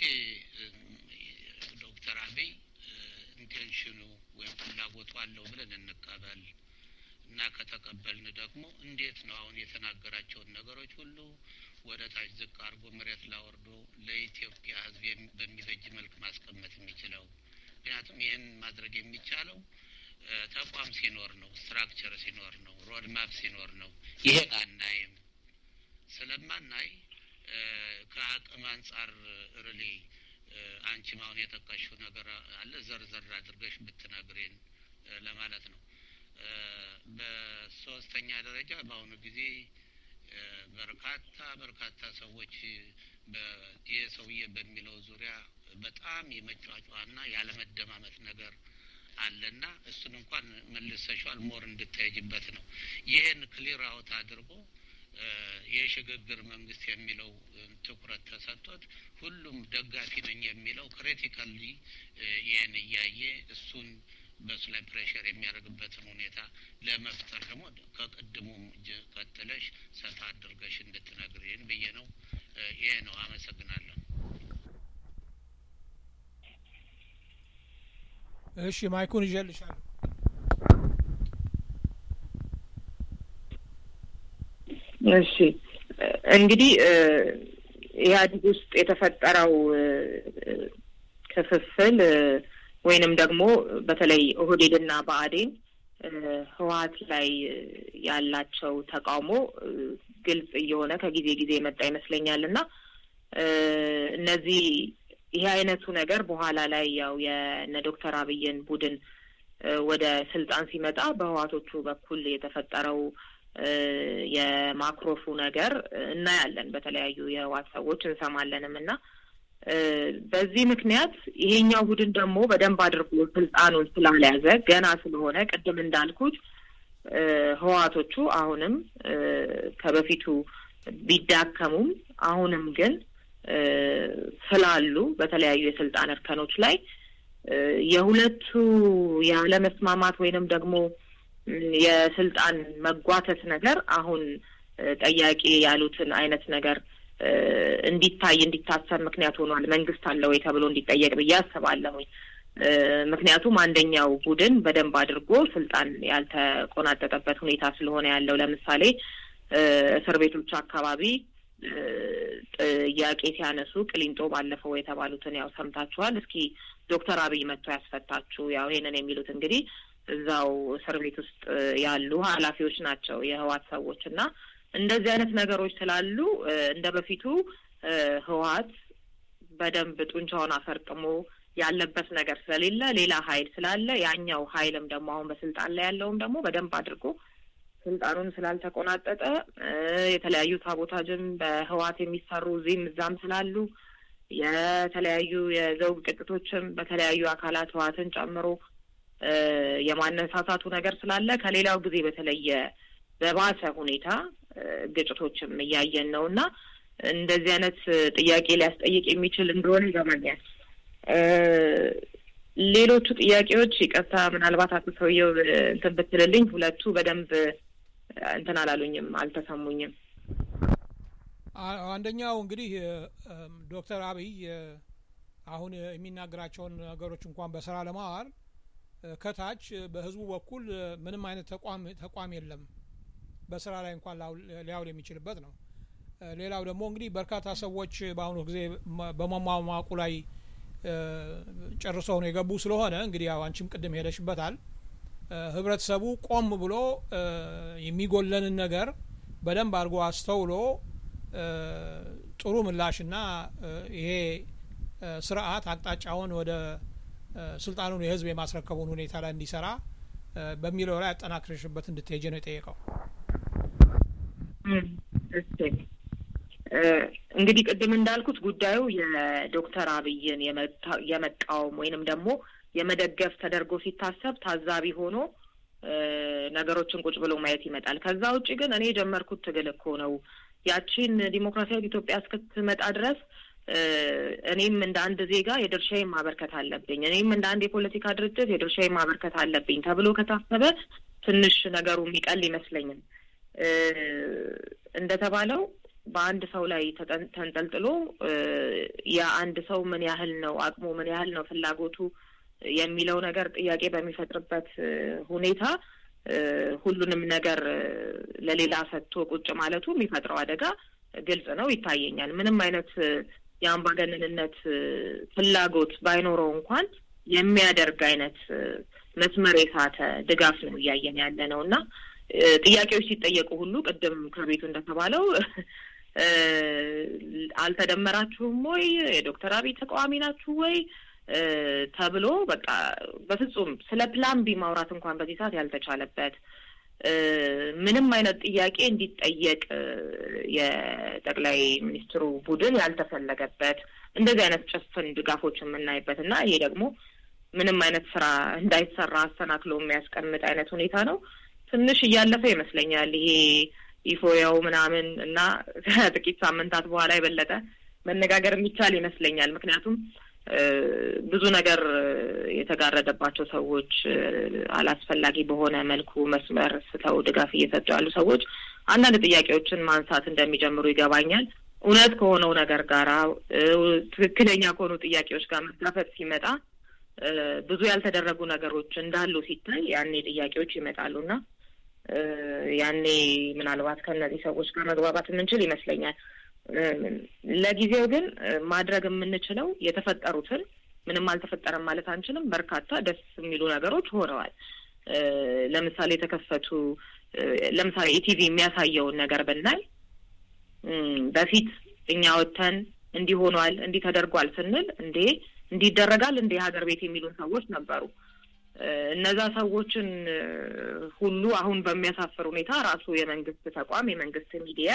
ዶክተር አብይ ኢንቴንሽኑ ወይም ፍላጎቱ አለው ብለን እንቀበል እና ከተቀበልን ደግሞ እንዴት ነው አሁን የተናገራቸውን ነገሮች ሁሉ ወደ ታች ዝቅ አድርጎ መሬት ላወርዶ ለኢትዮጵያ ሕዝብ በሚበጅ መልክ ማስቀመጥ የሚችለው? ምክንያቱም ይህን ማድረግ የሚቻለው ተቋም ሲኖር ነው፣ ስትራክቸር ሲኖር ነው፣ ሮድማፕ ሲኖር ነው። ይሄን አናይም። ስለማናይ ከአቅም አንጻር ርሌ አንቺም አሁን የጠቀሽው ነገር አለ ዘርዘር አድርገሽ ብትነግሬን ለማለት ነው። በሶስተኛ ደረጃ በአሁኑ ጊዜ በርካታ በርካታ ሰዎች ይህ ሰውዬ በሚለው ዙሪያ በጣም የመጫጫና ያለመደማመጥ ነገር አለና እሱን እንኳን መልሰሻል ሞር እንድታይጅበት ነው። ይህን ክሊር አውት አድርጎ የሽግግር መንግስት የሚለው ትኩረት ተሰጥቶት ሁሉም ደጋፊ ነኝ የሚለው ክሪቲካሊ ይህን እያየ እሱን በሱ ላይ ፕሬሽር የሚያደርግበትን ሁኔታ ለመፍጠር ደግሞ ከቅድሙም ቀጥለሽ ሰፋ አድርገሽ እንድትነግሪን ብዬ ነው። ይሄ ነው። አመሰግናለሁ። እሺ ማይኩን ይዤልሻለሁ። እሺ እንግዲህ ኢህአዴግ ውስጥ የተፈጠረው ክፍፍል ወይንም ደግሞ በተለይ ኦህዴድና ብአዴን ህወሀት ላይ ያላቸው ተቃውሞ ግልጽ እየሆነ ከጊዜ ጊዜ የመጣ ይመስለኛል እና እነዚህ ይሄ አይነቱ ነገር በኋላ ላይ ያው የነ ዶክተር አብይን ቡድን ወደ ስልጣን ሲመጣ በህዋቶቹ በኩል የተፈጠረው የማክሮፉ ነገር እናያለን። በተለያዩ የህዋት ሰዎች እንሰማለንም እና በዚህ ምክንያት ይሄኛው ቡድን ደግሞ በደንብ አድርጎ ስልጣኑን ስላልያዘ ገና ስለሆነ ቅድም እንዳልኩት ህዋቶቹ አሁንም ከበፊቱ ቢዳከሙም አሁንም ግን ስላሉ በተለያዩ የስልጣን እርከኖች ላይ የሁለቱ ያለመስማማት ወይንም ደግሞ የስልጣን መጓተት ነገር አሁን ጠያቂ ያሉትን አይነት ነገር እንዲታይ እንዲታሰብ ምክንያት ሆኗል። መንግስት አለ ወይ ተብሎ እንዲጠየቅ ብዬ አስባለሁኝ። ምክንያቱም አንደኛው ቡድን በደንብ አድርጎ ስልጣን ያልተቆናጠጠበት ሁኔታ ስለሆነ ያለው ለምሳሌ እስር ቤቶች አካባቢ ጥያቄ ሲያነሱ ቅሊንጦ ባለፈው የተባሉትን ያው ሰምታችኋል። እስኪ ዶክተር አብይ መጥቶ ያስፈታችሁ ያው ይሄንን የሚሉት እንግዲህ እዛው እስር ቤት ውስጥ ያሉ ኃላፊዎች ናቸው የህዋት ሰዎች እና እንደዚህ አይነት ነገሮች ስላሉ እንደ በፊቱ ህወሀት በደንብ ጡንቻውን አፈርጥሞ ያለበት ነገር ስለሌለ ሌላ ሀይል ስላለ ያኛው ሀይልም ደግሞ አሁን በስልጣን ላይ ያለውም ደግሞ በደንብ አድርጎ ስልጣኑን ስላልተቆናጠጠ የተለያዩ ሳቦታጅም በህወሀት የሚሰሩ እዚህም እዛም ስላሉ የተለያዩ የዘውግ ቅጥቶችም በተለያዩ አካላት ህወሀትን ጨምሮ የማነሳሳቱ ነገር ስላለ ከሌላው ጊዜ በተለየ በባሰ ሁኔታ ግጭቶችም እያየን ነው እና እንደዚህ አይነት ጥያቄ ሊያስጠይቅ የሚችል እንደሆነ ይገባኛል። ሌሎቹ ጥያቄዎች ይቅርታ፣ ምናልባት አቶ ሰውየው እንትን ብትልልኝ፣ ሁለቱ በደንብ እንትን አላሉኝም፣ አልተሰሙኝም። አንደኛው እንግዲህ ዶክተር አብይ አሁን የሚናገራቸውን ነገሮች እንኳን በስራ ለማዋል ከታች በህዝቡ በኩል ምንም አይነት ተቋም ተቋም የለም በስራ ላይ እንኳን ሊያውል የሚችልበት ነው። ሌላው ደግሞ እንግዲህ በርካታ ሰዎች በአሁኑ ጊዜ በመሟሟቁ ላይ ጨርሰው ነው የገቡ ስለሆነ እንግዲህ ያው አንቺም ቅድም ሄደሽበታል። ህብረተሰቡ ቆም ብሎ የሚጎለንን ነገር በደንብ አድርጎ አስተውሎ ጥሩ ምላሽና ይሄ ስርዓት አቅጣጫውን ወደ ስልጣኑን የህዝብ የማስረከቡን ሁኔታ ላይ እንዲሰራ በሚለው ላይ አጠናክረሽበት እንድትሄጅ ነው የጠየቀው። እንግዲህ ቅድም እንዳልኩት ጉዳዩ የዶክተር አብይን የመቃወም ወይንም ደግሞ የመደገፍ ተደርጎ ሲታሰብ ታዛቢ ሆኖ ነገሮችን ቁጭ ብሎ ማየት ይመጣል። ከዛ ውጭ ግን እኔ የጀመርኩት ትግል እኮ ነው ያቺን ዲሞክራሲያዊ ኢትዮጵያ እስክትመጣ ድረስ እኔም እንደ አንድ ዜጋ የድርሻዬን ማበርከት አለብኝ፣ እኔም እንደ አንድ የፖለቲካ ድርጅት የድርሻዬን ማበርከት አለብኝ ተብሎ ከታሰበ ትንሽ ነገሩ የሚቀል ይመስለኝም። እንደተባለው በአንድ ሰው ላይ ተንጠልጥሎ የአንድ ሰው ምን ያህል ነው አቅሙ፣ ምን ያህል ነው ፍላጎቱ የሚለው ነገር ጥያቄ በሚፈጥርበት ሁኔታ ሁሉንም ነገር ለሌላ ሰጥቶ ቁጭ ማለቱ የሚፈጥረው አደጋ ግልጽ ነው፣ ይታየኛል። ምንም አይነት የአምባገነንነት ፍላጎት ባይኖረው እንኳን የሚያደርግ አይነት መስመር የሳተ ድጋፍ ነው እያየን ያለ ነው እና ጥያቄዎች ሲጠየቁ ሁሉ ቅድም ከቤቱ እንደተባለው አልተደመራችሁም ወይ የዶክተር አብይ ተቃዋሚ ናችሁ ወይ ተብሎ በቃ በፍጹም ስለ ፕላን ቢ ማውራት እንኳን በዚህ ሰዓት ያልተቻለበት ምንም አይነት ጥያቄ እንዲጠየቅ የጠቅላይ ሚኒስትሩ ቡድን ያልተፈለገበት እንደዚህ አይነት ጭፍን ድጋፎች የምናይበት እና ይሄ ደግሞ ምንም አይነት ስራ እንዳይሰራ አስተናክሎ የሚያስቀምጥ አይነት ሁኔታ ነው። ትንሽ እያለፈ ይመስለኛል ይሄ ኢፎያው ምናምን እና ከጥቂት ሳምንታት በኋላ የበለጠ መነጋገር የሚቻል ይመስለኛል። ምክንያቱም ብዙ ነገር የተጋረደባቸው ሰዎች አላስፈላጊ በሆነ መልኩ መስመር ስተው ድጋፍ እየሰጡ ያሉ ሰዎች አንዳንድ ጥያቄዎችን ማንሳት እንደሚጀምሩ ይገባኛል። እውነት ከሆነው ነገር ጋራ ትክክለኛ ከሆኑ ጥያቄዎች ጋር መጋፈጥ ሲመጣ ብዙ ያልተደረጉ ነገሮች እንዳሉ ሲታይ ያኔ ጥያቄዎች ይመጣሉና ያኔ ምናልባት ከእነዚህ ሰዎች ጋር መግባባት የምንችል ይመስለኛል። ለጊዜው ግን ማድረግ የምንችለው የተፈጠሩትን ምንም አልተፈጠረም ማለት አንችልም። በርካታ ደስ የሚሉ ነገሮች ሆነዋል። ለምሳሌ የተከፈቱ ለምሳሌ ኢቲቪ የሚያሳየውን ነገር ብናይ በፊት እኛ ወጥተን እንዲህ ሆኗል እንዲህ ተደርጓል ስንል እንዴ እንዲህ ይደረጋል እንዴ ሀገር ቤት የሚሉን ሰዎች ነበሩ። እነዛ ሰዎችን ሁሉ አሁን በሚያሳፍር ሁኔታ ራሱ የመንግስት ተቋም የመንግስት ሚዲያ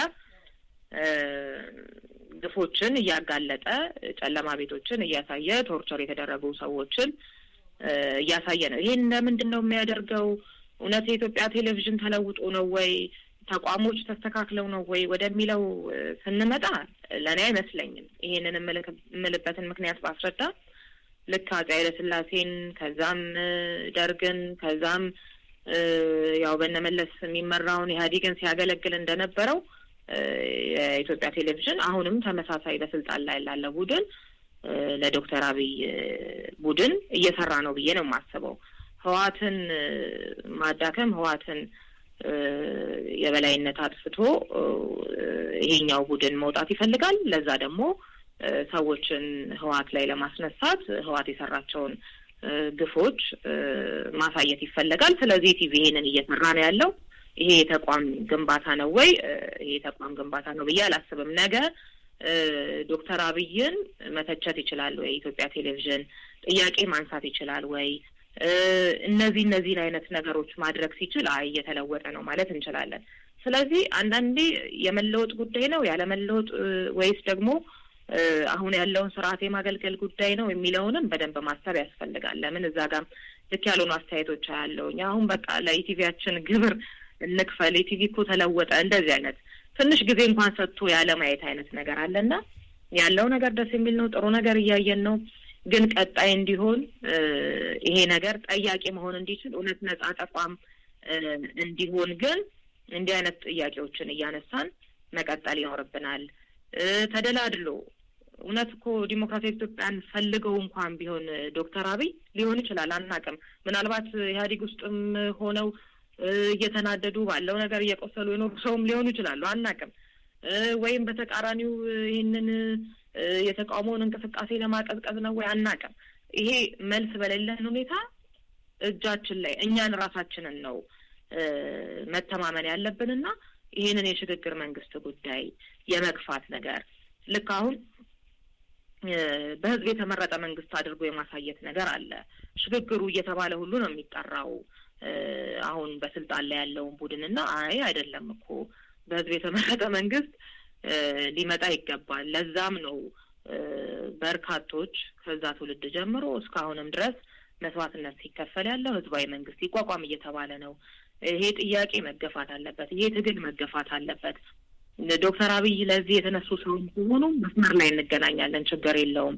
ግፎችን እያጋለጠ ጨለማ ቤቶችን እያሳየ ቶርቸር የተደረጉ ሰዎችን እያሳየ ነው። ይሄን ለምንድን ነው የሚያደርገው? እውነት የኢትዮጵያ ቴሌቪዥን ተለውጦ ነው ወይ? ተቋሞች ተስተካክለው ነው ወይ ወደሚለው ስንመጣ ለእኔ አይመስለኝም። ይሄንን የምልበትን ምክንያት ባስረዳ ልክ አፄ ኃይለሥላሴን ከዛም ደርግን ከዛም ያው በነመለስ የሚመራውን ኢህአዴግን ሲያገለግል እንደነበረው የኢትዮጵያ ቴሌቪዥን አሁንም ተመሳሳይ በስልጣን ላይ ላለ ቡድን ለዶክተር አብይ ቡድን እየሰራ ነው ብዬ ነው የማስበው። ህዋትን ማዳከም ህዋትን የበላይነት አጥፍቶ ይሄኛው ቡድን መውጣት ይፈልጋል። ለዛ ደግሞ ሰዎችን ህዋት ላይ ለማስነሳት ህዋት የሰራቸውን ግፎች ማሳየት ይፈለጋል። ስለዚህ ቲቪ ይሄንን እየሰራ ነው ያለው። ይሄ የተቋም ግንባታ ነው ወይ? ይሄ የተቋም ግንባታ ነው ብዬ አላስብም። ነገ ዶክተር አብይን መተቸት ይችላል ወይ? የኢትዮጵያ ቴሌቪዥን ጥያቄ ማንሳት ይችላል ወይ? እነዚህ እነዚህን አይነት ነገሮች ማድረግ ሲችል አይ እየተለወጠ ነው ማለት እንችላለን። ስለዚህ አንዳንዴ የመለወጥ ጉዳይ ነው ያለመለወጥ ወይስ ደግሞ አሁን ያለውን ስርዓት የማገልገል ጉዳይ ነው የሚለውንም በደንብ ማሰብ ያስፈልጋል። ለምን እዛ ጋር ልክ ያልሆኑ አስተያየቶች አያለውኝ። አሁን በቃ ለኢቲቪያችን ግብር እንክፈል፣ ኢቲቪ እኮ ተለወጠ፣ እንደዚህ አይነት ትንሽ ጊዜ እንኳን ሰጥቶ ያለ ማየት አይነት ነገር አለና ያለው ነገር ደስ የሚል ነው። ጥሩ ነገር እያየን ነው። ግን ቀጣይ እንዲሆን ይሄ ነገር ጠያቂ መሆን እንዲችል እውነት ነጻ ተቋም እንዲሆን ግን እንዲህ አይነት ጥያቄዎችን እያነሳን መቀጠል ይኖርብናል። ተደላድሎ እውነት እኮ ዲሞክራሲያዊ ኢትዮጵያን ፈልገው እንኳን ቢሆን ዶክተር አብይ ሊሆን ይችላል፣ አናውቅም። ምናልባት ኢህአዴግ ውስጥም ሆነው እየተናደዱ ባለው ነገር እየቆሰሉ የኖሩ ሰውም ሊሆኑ ይችላሉ፣ አናውቅም። ወይም በተቃራኒው ይህንን የተቃውሞውን እንቅስቃሴ ለማቀዝቀዝ ነው ወይ አናውቅም። ይሄ መልስ በሌለን ሁኔታ እጃችን ላይ እኛን ራሳችንን ነው መተማመን ያለብንና ይህንን የሽግግር መንግስት ጉዳይ የመግፋት ነገር ልክ አሁን በህዝብ የተመረጠ መንግስት አድርጎ የማሳየት ነገር አለ። ሽግግሩ እየተባለ ሁሉ ነው የሚጠራው አሁን በስልጣን ላይ ያለውን ቡድን እና አይ አይደለም እኮ በህዝብ የተመረጠ መንግስት ሊመጣ ይገባል። ለዛም ነው በርካቶች ከዛ ትውልድ ጀምሮ እስካሁንም ድረስ መስዋዕትነት ሲከፈል ያለው ህዝባዊ መንግስት ይቋቋም እየተባለ ነው። ይሄ ጥያቄ መገፋት አለበት። ይሄ ትግል መገፋት አለበት። ዶክተር አብይ ለዚህ የተነሱ ሰው ሲሆኑ መስመር ላይ እንገናኛለን፣ ችግር የለውም።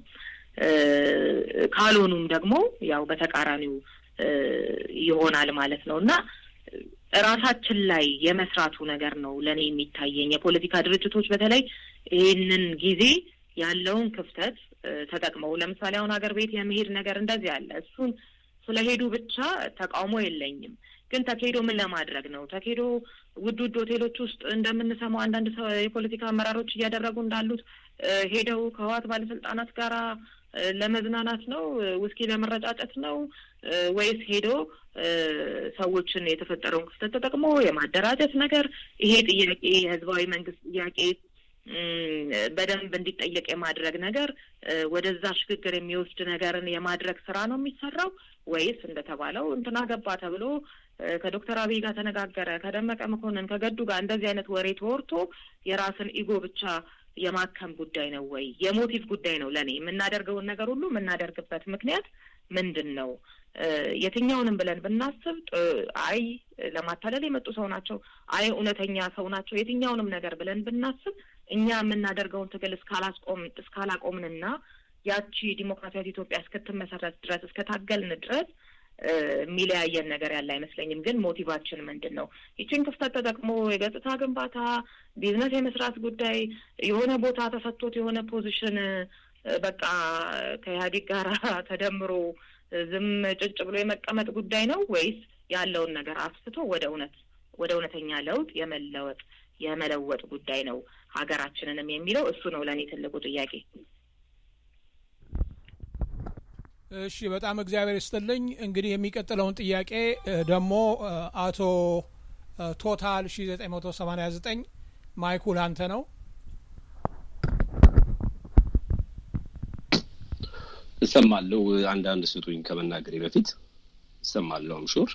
ካልሆኑም ደግሞ ያው በተቃራኒው ይሆናል ማለት ነው እና ራሳችን ላይ የመስራቱ ነገር ነው ለእኔ የሚታየኝ። የፖለቲካ ድርጅቶች በተለይ ይህንን ጊዜ ያለውን ክፍተት ተጠቅመው ለምሳሌ አሁን ሀገር ቤት የመሄድ ነገር እንደዚህ አለ። እሱን ስለሄዱ ብቻ ተቃውሞ የለኝም። ግን ተካሄዶ ምን ለማድረግ ነው? ተካሄዶ ውድ ውድ ሆቴሎች ውስጥ እንደምንሰማው አንዳንድ የፖለቲካ አመራሮች እያደረጉ እንዳሉት ሄደው ከህወሓት ባለስልጣናት ጋር ለመዝናናት ነው? ውስኪ ለመረጫጨት ነው? ወይስ ሄዶ ሰዎችን የተፈጠረውን ክፍተት ተጠቅሞ የማደራጀት ነገር? ይሄ ጥያቄ የህዝባዊ መንግስት ጥያቄ በደንብ እንዲጠየቅ የማድረግ ነገር ወደዛ ሽግግር የሚወስድ ነገርን የማድረግ ስራ ነው የሚሰራው ወይስ እንደተባለው እንትና ገባ ተብሎ ከዶክተር አብይ ጋር ተነጋገረ፣ ከደመቀ መኮንን ከገዱ ጋር እንደዚህ አይነት ወሬ ተወርቶ የራስን ኢጎ ብቻ የማከም ጉዳይ ነው ወይ? የሞቲቭ ጉዳይ ነው። ለእኔ የምናደርገውን ነገር ሁሉ የምናደርግበት ምክንያት ምንድን ነው? የትኛውንም ብለን ብናስብ አይ ለማታለል የመጡ ሰው ናቸው፣ አይ እውነተኛ ሰው ናቸው፣ የትኛውንም ነገር ብለን ብናስብ እኛ የምናደርገውን ትግል እስካላስቆም እስካላቆምንና ያቺ ዲሞክራሲያዊ ኢትዮጵያ እስክትመሰረት ድረስ እስከታገልን ድረስ የሚለያየን ነገር ያለ አይመስለኝም። ግን ሞቲቫችን ምንድን ነው? ይችን ክፍተት ተጠቅሞ የገጽታ ግንባታ፣ ቢዝነስ የመስራት ጉዳይ የሆነ ቦታ ተሰጥቶት የሆነ ፖዚሽን በቃ ከኢህአዴግ ጋር ተደምሮ ዝም ጭጭ ብሎ የመቀመጥ ጉዳይ ነው ወይስ ያለውን ነገር አስፍቶ ወደ እውነት ወደ እውነተኛ ለውጥ የመለወጥ የመለወጥ ጉዳይ ነው ሀገራችንንም የሚለው እሱ ነው ለእኔ ትልቁ ጥያቄ። እሺ፣ በጣም እግዚአብሔር ይስጥልኝ። እንግዲህ የሚቀጥለውን ጥያቄ ደግሞ አቶ ቶታል ሺ ዘጠኝ መቶ ሰማኒያ ዘጠኝ ማይኩ ላንተ ነው። እሰማለሁ። አንዳንድ ስጡኝ ከመናገሬ በፊት እሰማለሁ። አምሹር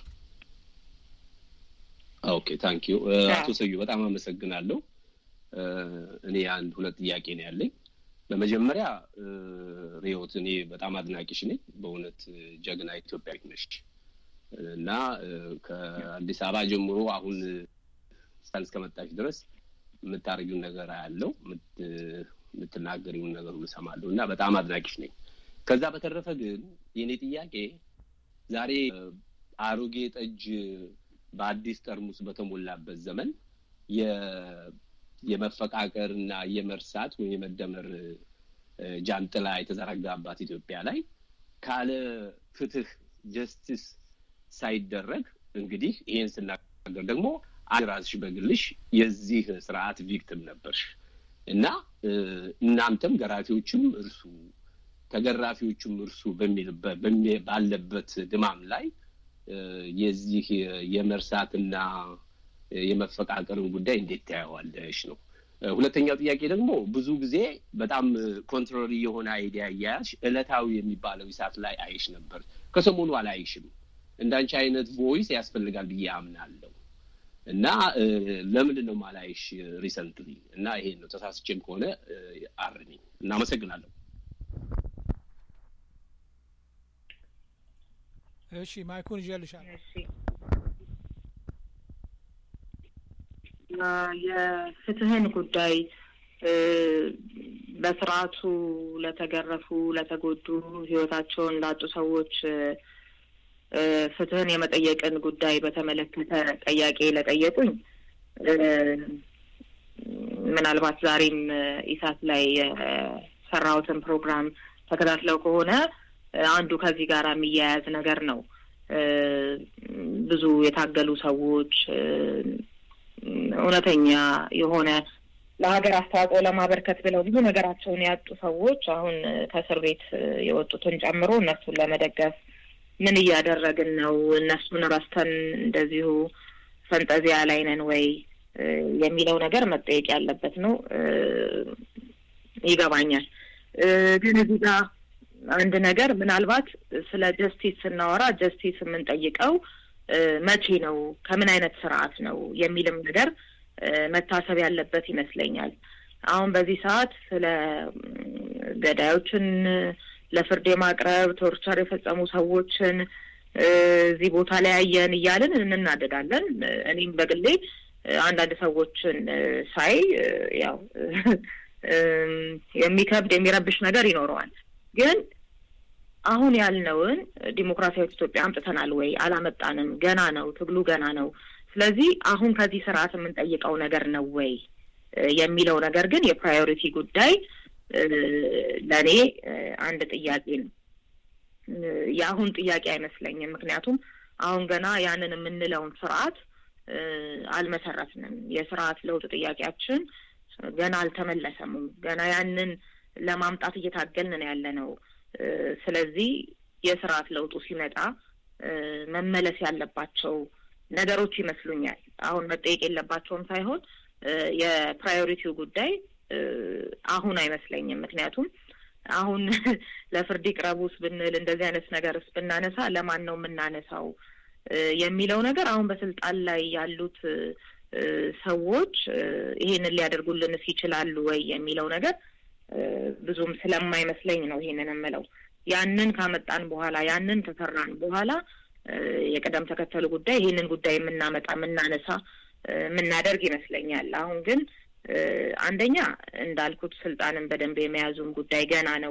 ኦኬ ታንክ ዩ አቶ ሰዩ በጣም አመሰግናለሁ። እኔ አንድ ሁለት ጥያቄ ነው ያለኝ። በመጀመሪያ ሪዮት እኔ በጣም አድናቂሽ ነኝ። በእውነት ጀግና ኢትዮጵያዊት ነሽ እና ከአዲስ አበባ ጀምሮ አሁን ሳል እስከመጣሽ ድረስ የምታደርጊውን ነገር አያለው፣ የምትናገሪውን ነገር ሁሉ እሰማለሁ እና በጣም አድናቂሽ ነኝ። ከዛ በተረፈ ግን የእኔ ጥያቄ ዛሬ አሮጌ ጠጅ በአዲስ ጠርሙስ በተሞላበት ዘመን የመፈቃቀር እና የመርሳት ወይም የመደመር ጃንጥላ የተዘረጋባት ኢትዮጵያ ላይ ካለ ፍትህ ጀስቲስ ሳይደረግ እንግዲህ ይሄን ስናገር ደግሞ ራስሽ በግልሽ የዚህ ስርዓት ቪክቲም ነበርሽ እና እናንተም ገራፊዎችም እርሱ ተገራፊዎቹም እርሱ ባለበት ድማም ላይ የዚህ የመርሳትና የመፈቃቀርን ጉዳይ እንዴት ታየዋለሽ ነው። ሁለተኛው ጥያቄ ደግሞ ብዙ ጊዜ በጣም ኮንትሮሪ የሆነ አይዲያ እያያዝሽ እለታዊ የሚባለው ይሳት ላይ አይሽ ነበር። ከሰሞኑ አላይሽም። እንዳንቺ አይነት ቮይስ ያስፈልጋል ብዬ አምናለሁ እና ለምንድን ነው ማላይሽ ሪሰንትሊ? እና ይሄን ነው ተሳስቼም ከሆነ አርሚ። እናመሰግናለሁ። እሺ ማይኩን ይዤልሻለሁ። የፍትህን ጉዳይ በስርዓቱ ለተገረፉ፣ ለተጎዱ፣ ህይወታቸውን ላጡ ሰዎች ፍትህን የመጠየቅን ጉዳይ በተመለከተ ጥያቄ ለጠየቁኝ ምናልባት ዛሬም ኢሳት ላይ የሰራሁትን ፕሮግራም ተከታትለው ከሆነ አንዱ ከዚህ ጋር የሚያያዝ ነገር ነው። ብዙ የታገሉ ሰዎች እውነተኛ የሆነ ለሀገር አስተዋጽኦ ለማበርከት ብለው ብዙ ነገራቸውን ያጡ ሰዎች አሁን ከእስር ቤት የወጡትን ጨምሮ እነሱን ለመደገፍ ምን እያደረግን ነው? እነሱን ረስተን እንደዚሁ ፈንጠዚያ ላይ ነን ወይ የሚለው ነገር መጠየቅ ያለበት ነው። ይገባኛል። ግን እዚህ ጋር አንድ ነገር ምናልባት ስለ ጀስቲስ ስናወራ ጀስቲስ የምንጠይቀው መቼ ነው፣ ከምን አይነት ስርዓት ነው የሚልም ነገር መታሰብ ያለበት ይመስለኛል። አሁን በዚህ ሰዓት ስለ ገዳዮችን ለፍርድ የማቅረብ ቶርቸር የፈጸሙ ሰዎችን እዚህ ቦታ ላይ ያየን እያልን እንናደዳለን። እኔም በግሌ አንዳንድ ሰዎችን ሳይ ያው የሚከብድ የሚረብሽ ነገር ይኖረዋል። ግን አሁን ያልነውን ዲሞክራሲያዊት ኢትዮጵያ አምጥተናል ወይ? አላመጣንም። ገና ነው፣ ትግሉ ገና ነው። ስለዚህ አሁን ከዚህ ስርዓት የምንጠይቀው ነገር ነው ወይ የሚለው ነገር ግን የፕራዮሪቲ ጉዳይ ለእኔ አንድ ጥያቄ ነው። የአሁን ጥያቄ አይመስለኝም። ምክንያቱም አሁን ገና ያንን የምንለውን ስርዓት አልመሰረትንም። የስርዓት ለውጥ ጥያቄያችን ገና አልተመለሰምም። ገና ያንን ለማምጣት እየታገልን ነው ያለ ነው። ስለዚህ የስርዓት ለውጡ ሲመጣ መመለስ ያለባቸው ነገሮች ይመስሉኛል። አሁን መጠየቅ የለባቸውም ሳይሆን የፕራዮሪቲው ጉዳይ አሁን አይመስለኝም። ምክንያቱም አሁን ለፍርድ ይቅረቡስ ብንል እንደዚህ አይነት ነገርስ ብናነሳ ለማን ነው የምናነሳው የሚለው ነገር አሁን በስልጣን ላይ ያሉት ሰዎች ይሄንን ሊያደርጉልንስ ይችላሉ ወይ የሚለው ነገር ብዙም ስለማይመስለኝ ነው ይሄንን የምለው። ያንን ካመጣን በኋላ ያንን ከሰራን በኋላ የቅደም ተከተሉ ጉዳይ ይሄንን ጉዳይ የምናመጣ የምናነሳ የምናደርግ ይመስለኛል። አሁን ግን አንደኛ እንዳልኩት ስልጣንን በደንብ የመያዙን ጉዳይ ገና ነው።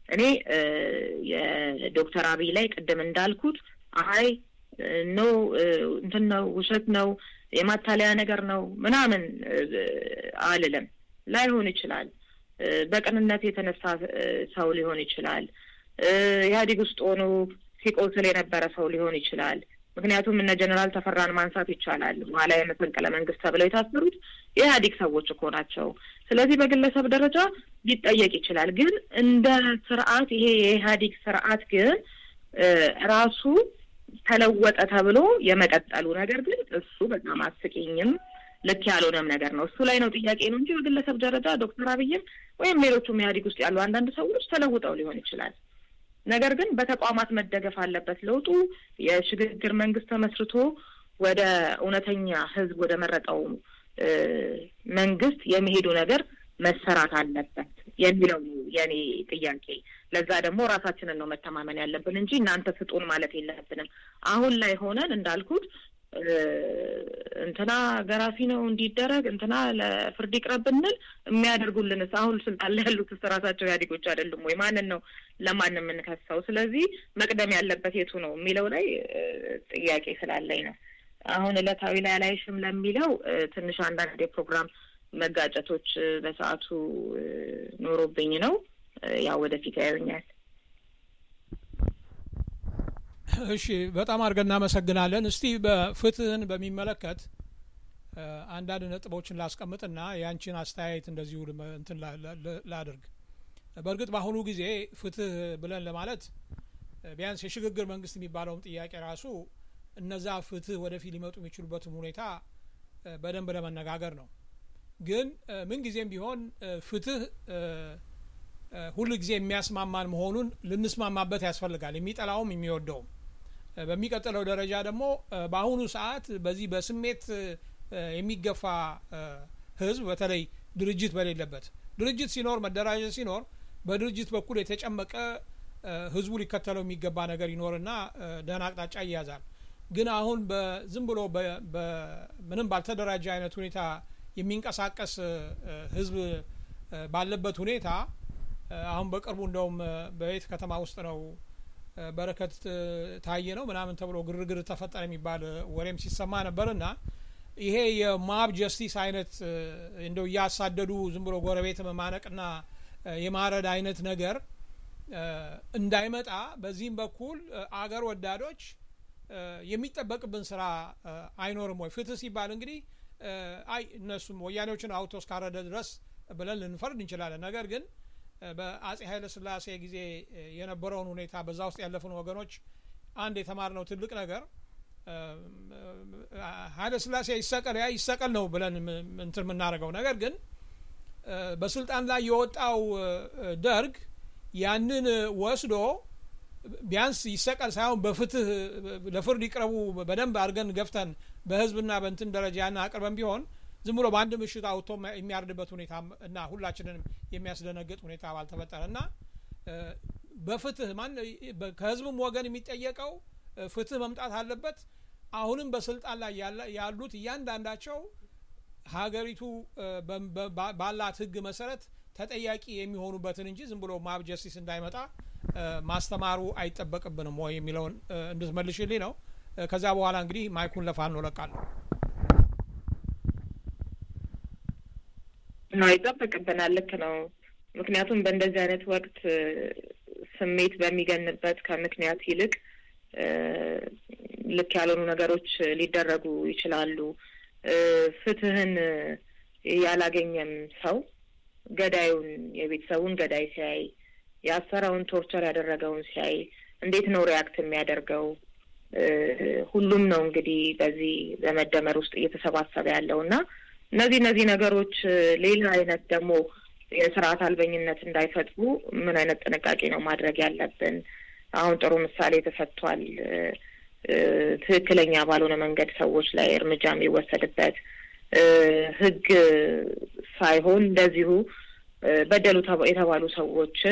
እኔ የዶክተር አብይ ላይ ቅድም እንዳልኩት አይ ኖ እንትን ነው ውሸት ነው የማታለያ ነገር ነው ምናምን አልልም። ላይሆን ይችላል። በቅንነት የተነሳ ሰው ሊሆን ይችላል። ኢህአዴግ ውስጥ ሆኖ ሲቆስል የነበረ ሰው ሊሆን ይችላል። ምክንያቱም እነ ጀኔራል ተፈራን ማንሳት ይቻላል። በኋላ የመፈንቅለ መንግስት ተብለው የታሰሩት የኢህአዴግ ሰዎች እኮ ናቸው። ስለዚህ በግለሰብ ደረጃ ሊጠየቅ ይችላል። ግን እንደ ስርዓት ይሄ የኢህአዴግ ስርዓት ግን ራሱ ተለወጠ ተብሎ የመቀጠሉ ነገር ግን እሱ በጣም አስቂኝም ልክ ያልሆነም ነገር ነው። እሱ ላይ ነው ጥያቄ ነው እንጂ በግለሰብ ደረጃ ዶክተር አብይም ወይም ሌሎቹም ኢህአዴግ ውስጥ ያሉ አንዳንድ ሰዎች ተለውጠው ሊሆን ይችላል። ነገር ግን በተቋማት መደገፍ አለበት። ለውጡ የሽግግር መንግስት ተመስርቶ ወደ እውነተኛ ህዝብ ወደ መረጠው መንግስት የሚሄዱ ነገር መሰራት አለበት የሚለው የኔ ጥያቄ። ለዛ ደግሞ ራሳችንን ነው መተማመን ያለብን እንጂ እናንተ ስጡን ማለት የለብንም። አሁን ላይ ሆነን እንዳልኩት እንትና ገራፊ ነው እንዲደረግ እንትና ለፍርድ ይቅረብ ብንል የሚያደርጉልንስ አሁን ስልጣን ላይ ያሉትስ ራሳቸው ኢህአዴጎች አይደሉም ወይ? ማንን ነው ለማን የምንከሰው? ስለዚህ መቅደም ያለበት የቱ ነው የሚለው ላይ ጥያቄ ስላለኝ ነው። አሁን እለታዊ ላይ አላይሽም ለሚለው ትንሽ አንዳንድ የፕሮግራም መጋጨቶች በሰዓቱ ኖሮብኝ ነው። ያው ወደፊት ያዩኛል። እሺ በጣም አድርገን እናመሰግናለን። እስቲ በፍትህን በሚመለከት አንዳንድ ነጥቦችን ላስቀምጥና ያንቺን አስተያየት እንደዚሁ እንትን ላድርግ። በእርግጥ በአሁኑ ጊዜ ፍትህ ብለን ለማለት ቢያንስ የሽግግር መንግስት የሚባለውም ጥያቄ ራሱ እነዛ ፍትህ ወደፊት ሊመጡ የሚችሉበትም ሁኔታ በደንብ ለመነጋገር ነው። ግን ምንጊዜም ቢሆን ፍትህ ሁል ጊዜ የሚያስማማን መሆኑን ልንስማማበት ያስፈልጋል፣ የሚጠላውም የሚወደውም። በሚቀጥለው ደረጃ ደግሞ በአሁኑ ሰዓት በዚህ በስሜት የሚገፋ ህዝብ በተለይ ድርጅት በሌለበት ድርጅት ሲኖር መደራጀት ሲኖር በድርጅት በኩል የተጨመቀ ህዝቡ ሊከተለው የሚገባ ነገር ይኖርና ደህና አቅጣጫ ይያዛል። ግን አሁን ዝም ብሎ ምንም ባልተደራጀ አይነት ሁኔታ የሚንቀሳቀስ ህዝብ ባለበት ሁኔታ አሁን በቅርቡ እንደውም በቤት ከተማ ውስጥ ነው በረከት ታየ ነው ምናምን ተብሎ ግርግር ተፈጠረ የሚባል ወሬም ሲሰማ ነበርና ይሄ የማብ ጀስቲስ አይነት እንደው እያሳደዱ ዝም ብሎ ጎረቤት መማነቅና የማረድ አይነት ነገር እንዳይመጣ በዚህም በኩል አገር ወዳዶች የሚጠበቅብን ስራ አይኖርም ወይ? ፍትህ ሲባል እንግዲህ አይ እነሱም ወያኔዎችን አውቶ እስካረደ ድረስ ብለን ልንፈርድ እንችላለን። ነገር ግን በአጼ ኃይለ ሥላሴ ጊዜ የነበረውን ሁኔታ በዛ ውስጥ ያለፉን ወገኖች አንድ የተማርነው ትልቅ ነገር ኃይለ ሥላሴ ይሰቀል ያ ይሰቀል ነው ብለን እንትን የምናደርገው ነገር ግን በስልጣን ላይ የወጣው ደርግ ያንን ወስዶ ቢያንስ ይሰቀል ሳይሆን በፍትህ ለፍርድ ይቅረቡ በደንብ አድርገን ገፍተን በህዝብና በእንትን ደረጃ ያን አቅርበን ቢሆን ዝም ብሎ በአንድ ምሽት አውጥቶ የሚያርድበት ሁኔታ እና ሁላችንንም የሚያስደነግጥ ሁኔታ ባልተፈጠረ እና በፍትህ ማን ከህዝብም ወገን የሚጠየቀው ፍትህ መምጣት አለበት። አሁንም በስልጣን ላይ ያሉት እያንዳንዳቸው ሀገሪቱ ባላት ህግ መሰረት ተጠያቂ የሚሆኑበትን እንጂ ዝም ብሎ ማብ ጀስቲስ እንዳይመጣ ማስተማሩ አይጠበቅብንም ወይ የሚለውን እንድትመልሽልኝ ነው። ከዚያ በኋላ እንግዲህ ማይኩን ለፋኖ እለቃለሁ። ነው ይጠበቅብናል። ልክ ነው። ምክንያቱም በእንደዚህ አይነት ወቅት ስሜት በሚገንበት ከምክንያት ይልቅ ልክ ያልሆኑ ነገሮች ሊደረጉ ይችላሉ። ፍትህን ያላገኘም ሰው ገዳዩን የቤተሰቡን ገዳይ ሲያይ ያሰረውን ቶርቸር ያደረገውን ሲያይ እንዴት ነው ሪያክት የሚያደርገው? ሁሉም ነው እንግዲህ በዚህ በመደመር ውስጥ እየተሰባሰበ ያለው እና እነዚህ እነዚህ ነገሮች ሌላ አይነት ደግሞ የስርዓት አልበኝነት እንዳይፈጥሩ ምን አይነት ጥንቃቄ ነው ማድረግ ያለብን? አሁን ጥሩ ምሳሌ ተሰጥቷል። ትክክለኛ ባልሆነ መንገድ ሰዎች ላይ እርምጃ የሚወሰድበት ህግ ሳይሆን እንደዚሁ በደሉ የተባሉ ሰዎችን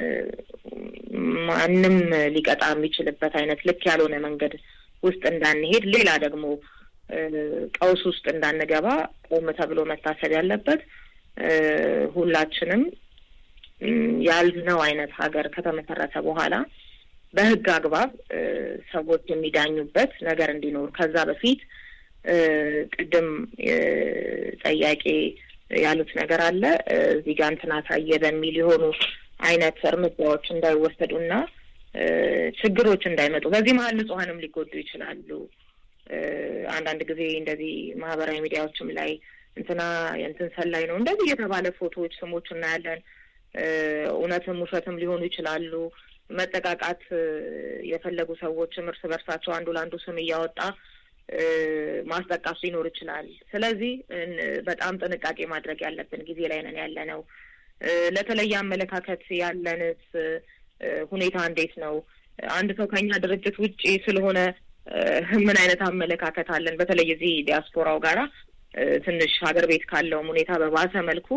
ማንም ሊቀጣ የሚችልበት አይነት ልክ ያልሆነ መንገድ ውስጥ እንዳንሄድ ሌላ ደግሞ ቀውስ ውስጥ እንዳንገባ ቆም ተብሎ መታሰብ ያለበት ሁላችንም ያልነው አይነት ሀገር ከተመሰረተ በኋላ በህግ አግባብ ሰዎች የሚዳኙበት ነገር እንዲኖር ከዛ በፊት ቅድም ጠያቄ ያሉት ነገር አለ እዚህ ጋር እንትና ታየ በሚል የሆኑ አይነት እርምጃዎች እንዳይወሰዱና ችግሮች እንዳይመጡ በዚህ መሀል ንጹሐንም ሊጎዱ ይችላሉ። አንዳንድ ጊዜ እንደዚህ ማህበራዊ ሚዲያዎችም ላይ እንትና የእንትን ሰላይ ነው እንደዚህ የተባለ ፎቶዎች፣ ስሞች እናያለን። እውነትም ውሸትም ሊሆኑ ይችላሉ። መጠቃቃት የፈለጉ ሰዎችም እርስ በርሳቸው አንዱ ለአንዱ ስም እያወጣ ማስጠቃት ሊኖር ይችላል። ስለዚህ በጣም ጥንቃቄ ማድረግ ያለብን ጊዜ ላይ ነን ያለ ነው። ለተለየ አመለካከት ያለንስ ሁኔታ እንዴት ነው? አንድ ሰው ከኛ ድርጅት ውጪ ስለሆነ ምን አይነት አመለካከት አለን? በተለይ እዚህ ዲያስፖራው ጋራ ትንሽ ሀገር ቤት ካለውም ሁኔታ በባሰ መልኩ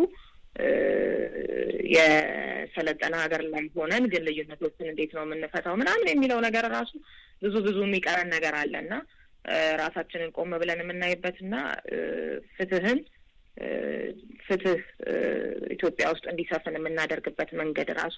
የሰለጠነ ሀገር ላይ ሆነን ግን ልዩነቶችን እንዴት ነው የምንፈታው ምናምን የሚለው ነገር ራሱ ብዙ ብዙ የሚቀረን ነገር አለ እና ራሳችንን ቆም ብለን የምናይበትና ፍትህን ፍትህ ኢትዮጵያ ውስጥ እንዲሰፍን የምናደርግበት መንገድ ራሱ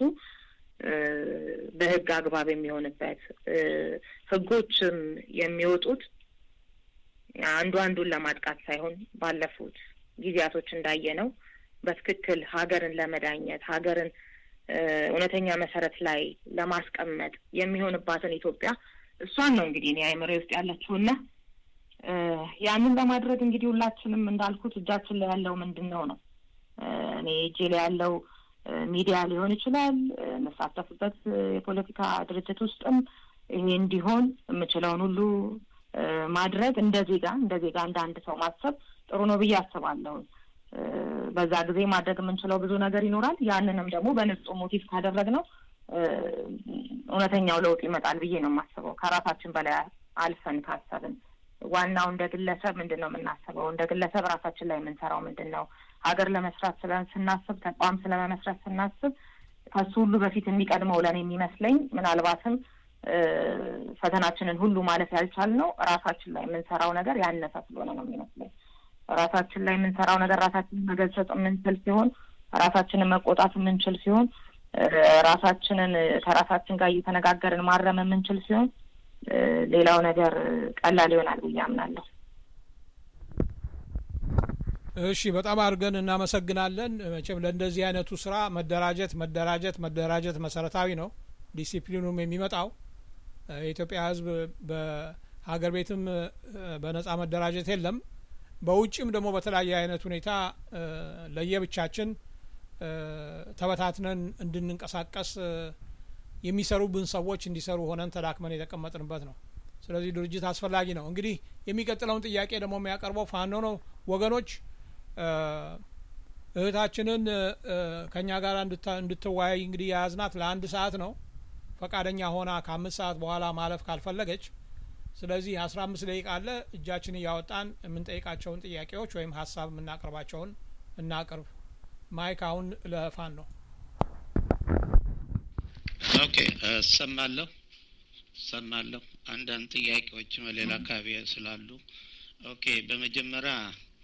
በህግ አግባብ የሚሆንበት ህጎችም የሚወጡት አንዱ አንዱን ለማጥቃት ሳይሆን ባለፉት ጊዜያቶች እንዳየ ነው በትክክል ሀገርን ለመዳኘት ሀገርን እውነተኛ መሰረት ላይ ለማስቀመጥ የሚሆንባትን ኢትዮጵያ እሷን ነው እንግዲህ እኔ አይምሬ ውስጥ ያለችውና ያንን ለማድረግ እንግዲህ ሁላችንም እንዳልኩት እጃችን ላይ ያለው ምንድን ነው ነው እኔ እጄ ላይ ያለው ሚዲያ ሊሆን ይችላል የምሳተፍበት የፖለቲካ ድርጅት ውስጥም ይሄ እንዲሆን የምችለውን ሁሉ ማድረግ እንደ ዜጋ እንደ ዜጋ እንደ አንድ ሰው ማሰብ ጥሩ ነው ብዬ አስባለሁ። በዛ ጊዜ ማድረግ የምንችለው ብዙ ነገር ይኖራል። ያንንም ደግሞ በንጹህ ሞቲቭ ካደረግነው እውነተኛው ለውጥ ይመጣል ብዬ ነው የማስበው። ከራሳችን በላይ አልፈን ካሰብን ዋናው እንደ ግለሰብ ምንድን ነው የምናስበው? እንደ ግለሰብ ራሳችን ላይ የምንሰራው ምንድን ነው? ሀገር ለመስራት ስለ ስናስብ ተቋም ስለመመስረት ስናስብ ከሱ ሁሉ በፊት የሚቀድመው ለእኔ የሚመስለኝ ምናልባትም ፈተናችንን ሁሉ ማለፍ ያልቻልነው ራሳችን ላይ የምንሰራው ነገር ያነሰ ስለሆነ ነው የሚመስለኝ። ራሳችን ላይ የምንሰራው ነገር ራሳችንን መገሰጽ የምንችል ሲሆን፣ ራሳችንን መቆጣት የምንችል ሲሆን፣ ራሳችንን ከራሳችን ጋር እየተነጋገርን ማረም የምንችል ሲሆን ሌላው ነገር ቀላል ይሆናል ብዬ አምናለሁ። እሺ፣ በጣም አድርገን እናመሰግናለን። መቼም ለእንደዚህ አይነቱ ስራ መደራጀት መደራጀት መደራጀት መሰረታዊ ነው። ዲሲፕሊኑም የሚመጣው የኢትዮጵያ ሕዝብ በሀገር ቤትም በነጻ መደራጀት የለም። በውጭም ደግሞ በተለያየ አይነት ሁኔታ ለየብቻችን ተበታትነን እንድንንቀሳቀስ የሚሰሩብን ሰዎች እንዲሰሩ ሆነን ተዳክመን የተቀመጥንበት ነው። ስለዚህ ድርጅት አስፈላጊ ነው። እንግዲህ የሚቀጥለውን ጥያቄ ደግሞ የሚያቀርበው ፋኖ ነው። ወገኖች እህታችንን ከእኛ ጋር እንድትወያይ እንግዲህ የያዝናት ለአንድ ሰዓት ነው። ፈቃደኛ ሆና ከአምስት ሰዓት በኋላ ማለፍ ካልፈለገች ስለዚህ አስራ አምስት ደቂቃ አለ። እጃችን እያወጣን የምንጠይቃቸውን ጥያቄዎች ወይም ሀሳብ የምናቀርባቸውን እናቅርብ። ማይክ አሁን ለፋን ነው። ኦኬ እሰማለሁ እሰማለሁ። አንዳንድ ጥያቄዎችም ሌላ አካባቢ ስላሉ ኦኬ። በመጀመሪያ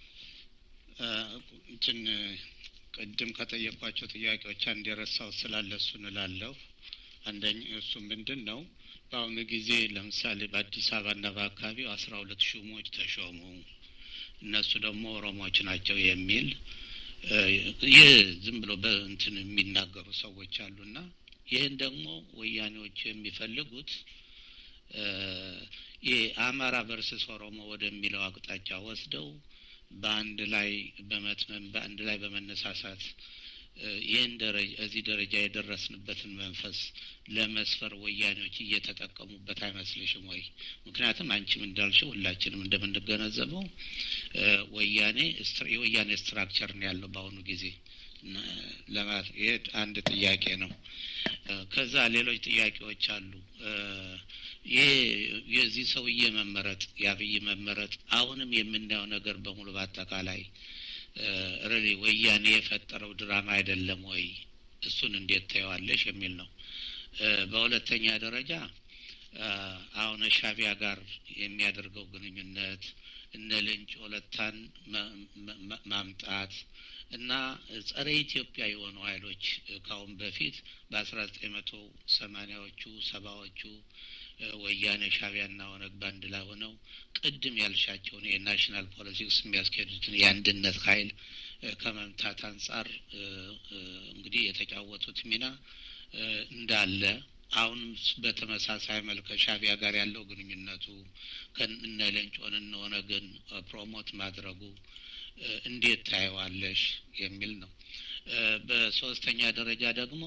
እንትን ቅድም ከጠየኳቸው ጥያቄዎች አንድ የረሳው ስላለ እሱን እላለሁ። አንደኛ እሱ ምንድን ነው በአሁኑ ጊዜ ለምሳሌ በአዲስ አበባና በአካባቢው አስራ ሁለት ሹሞች ተሾሙ፣ እነሱ ደግሞ ኦሮሞዎች ናቸው የሚል ይህ ዝም ብሎ በእንትን የሚናገሩ ሰዎች አሉና ይህን ደግሞ ወያኔዎቹ የሚፈልጉት ይህ አማራ ቨርስስ ኦሮሞ ወደሚለው አቅጣጫ ወስደው በአንድ ላይ በመትመም በአንድ ላይ በመነሳሳት ይህን ደረጃ እዚህ ደረጃ የደረስንበትን መንፈስ ለመስፈር ወያኔዎች እየተጠቀሙበት አይመስልሽም ወይ? ምክንያቱም አንቺም እንዳልሽው ሁላችንም እንደምንገነዘበው ወያኔ የወያኔ ስትራክቸር ነው ያለው በአሁኑ ጊዜ። ይህ አንድ ጥያቄ ነው። ከዛ ሌሎች ጥያቄዎች አሉ። ይህ የዚህ ሰውዬ መመረጥ የአብይ መመረጥ አሁንም የምናየው ነገር በሙሉ በአጠቃላይ ሬሊ ወያኔ የፈጠረው ድራማ አይደለም ወይ? እሱን እንዴት ታየዋለሽ የሚል ነው። በሁለተኛ ደረጃ አሁን ሻቢያ ጋር የሚያደርገው ግንኙነት እነ ልንጭ ወለታን ማምጣት እና ጸረ ኢትዮጵያ የሆኑ ኃይሎች ካሁን በፊት በአስራ ዘጠኝ መቶ ሰማኒያዎቹ ሰባዎቹ ወያኔ ሻቢያና ኦነግ ባንድ ላይ ሆነው ቅድም ያልሻቸውን የናሽናል ፖለቲክስ የሚያስኬዱትን የአንድነት ኃይል ከመምታት አንጻር እንግዲህ የተጫወቱት ሚና እንዳለ አሁንም በተመሳሳይ መልክ ከሻቢያ ጋር ያለው ግንኙነቱ ከእነ ሌንጮን እነ ኦነግን ፕሮሞት ማድረጉ እንዴት ታየዋለሽ የሚል ነው። በሶስተኛ ደረጃ ደግሞ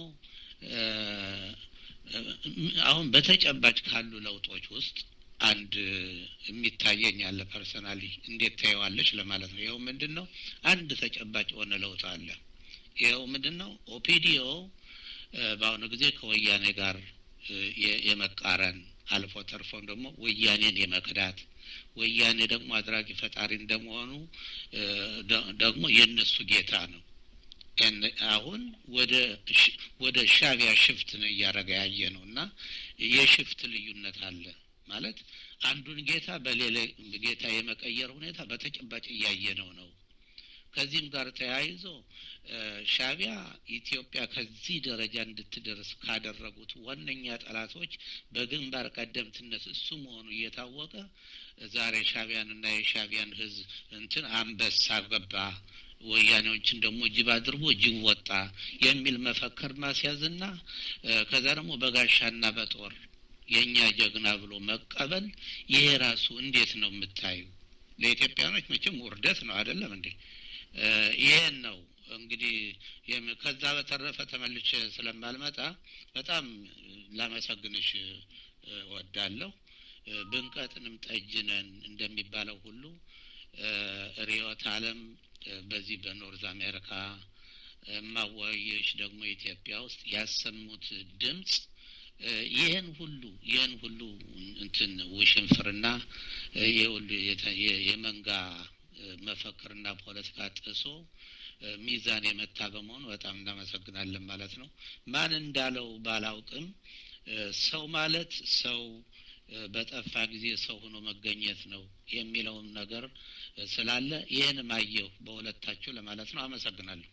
አሁን በተጨባጭ ካሉ ለውጦች ውስጥ አንድ የሚታየኝ ያለ ፐርሰናሊ እንዴት ታየዋለች ለማለት ነው። ይኸው ምንድን ነው? አንድ ተጨባጭ የሆነ ለውጥ አለ። ይኸው ምንድን ነው? ኦፒዲኦ በአሁኑ ጊዜ ከወያኔ ጋር የመቃረን አልፎ ተርፎም ደግሞ ወያኔን የመክዳት ወያኔ ደግሞ አድራጊ ፈጣሪ እንደመሆኑ ደግሞ የእነሱ ጌታ ነው። አሁን ወደ ወደ ሻቢያ ሽፍት ነው እያደረገ ያየ ነው እና የሽፍት ልዩነት አለ ማለት አንዱን ጌታ በሌላ ጌታ የመቀየር ሁኔታ በተጨባጭ እያየ ነው ነው። ከዚህም ጋር ተያይዞ ሻቢያ ኢትዮጵያ ከዚህ ደረጃ እንድትደርስ ካደረጉት ዋነኛ ጠላቶች በግንባር ቀደምትነት እሱ መሆኑ እየታወቀ ዛሬ ሻቢያንና የሻቢያን ሕዝብ እንትን አንበሳ ገባ ወያኔዎችን ደግሞ ጅብ አድርጎ ጅብ ወጣ የሚል መፈክር ማስያዝና ከዛ ደግሞ በጋሻና በጦር የእኛ ጀግና ብሎ መቀበል ይሄ ራሱ እንዴት ነው የምታዩ? ለኢትዮጵያኖች መቼም ውርደት ነው አይደለም እንዴ? ይሄን ነው እንግዲህ ከዛ በተረፈ ተመልሼ ስለማልመጣ በጣም ላመሰግንሽ ወዳለሁ። ብንቀጥንም ጠጅነን እንደሚባለው ሁሉ ርዕዮተ ዓለም በዚህ በኖርዝ አሜሪካ ማወያዮች ደግሞ ኢትዮጵያ ውስጥ ያሰሙት ድምፅ ይህን ሁሉ ይህን ሁሉ እንትን ውሽንፍርና ይህ ሁሉ የመንጋ መፈክርና ፖለቲካ ጥሶ ሚዛን የመታ በመሆኑ በጣም እናመሰግናለን ማለት ነው። ማን እንዳለው ባላውቅም ሰው ማለት ሰው በጠፋ ጊዜ ሰው ሆኖ መገኘት ነው የሚለውን ነገር ስላለ ይህንም አየሁ በሁለታችሁ ለማለት ነው። አመሰግናለሁ።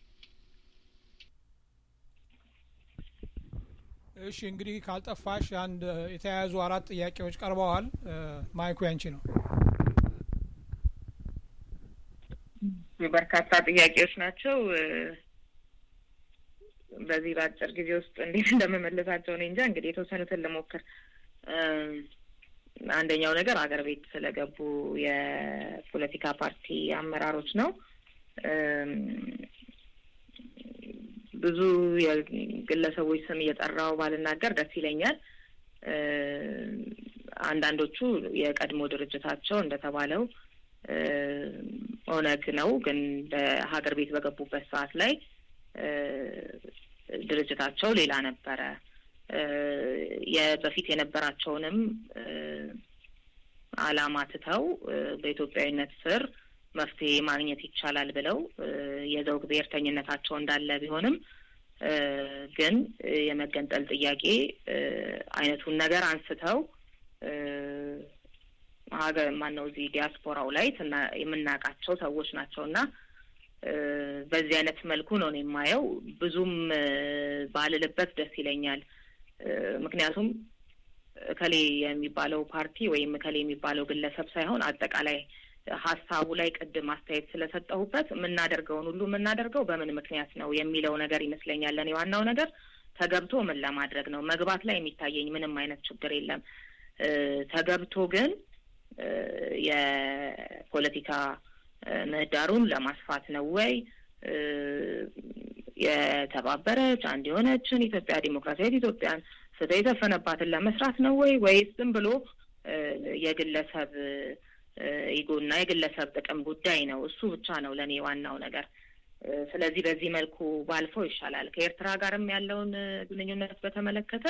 እሺ እንግዲህ ካልጠፋሽ አንድ የተያያዙ አራት ጥያቄዎች ቀርበዋል። ማይኩ ያንቺ ነው። በርካታ ጥያቄዎች ናቸው። በዚህ በአጭር ጊዜ ውስጥ እንዴት እንደምመልሳቸው እኔ እንጃ። እንግዲህ የተወሰኑትን ልሞክር። አንደኛው ነገር አገር ቤት ስለገቡ የፖለቲካ ፓርቲ አመራሮች ነው። ብዙ የግለሰቦች ስም እየጠራው ባልናገር ደስ ይለኛል። አንዳንዶቹ የቀድሞ ድርጅታቸው እንደተባለው ኦነግ ነው፣ ግን በሀገር ቤት በገቡበት ሰዓት ላይ ድርጅታቸው ሌላ ነበረ። በፊት የነበራቸውንም ዓላማ ትተው በኢትዮጵያዊነት ስር መፍትሄ ማግኘት ይቻላል ብለው የዘውግ ብሔርተኝነታቸው እንዳለ ቢሆንም ግን የመገንጠል ጥያቄ አይነቱን ነገር አንስተው ሀገር ማነው እዚህ ዲያስፖራው ላይ የምናውቃቸው ሰዎች ናቸው እና በዚህ አይነት መልኩ ነው የማየው። ብዙም ባልልበት ደስ ይለኛል። ምክንያቱም እከሌ የሚባለው ፓርቲ ወይም እከሌ የሚባለው ግለሰብ ሳይሆን አጠቃላይ ሀሳቡ ላይ ቅድም አስተያየት ስለሰጠሁበት የምናደርገውን ሁሉ የምናደርገው በምን ምክንያት ነው የሚለው ነገር ይመስለኛል። ለእኔ ዋናው ነገር ተገብቶ ምን ለማድረግ ነው። መግባት ላይ የሚታየኝ ምንም አይነት ችግር የለም። ተገብቶ ግን የፖለቲካ ምህዳሩን ለማስፋት ነው ወይ የተባበረች አንድ የሆነችን ኢትዮጵያ ዲሞክራሲያዊት ኢትዮጵያን ፍትህ የሰፈነባትን ለመስራት ነው ወይ ወይስ ዝም ብሎ የግለሰብ ኢጎና የግለሰብ ጥቅም ጉዳይ ነው? እሱ ብቻ ነው ለእኔ ዋናው ነገር። ስለዚህ በዚህ መልኩ ባልፈው ይሻላል። ከኤርትራ ጋርም ያለውን ግንኙነት በተመለከተ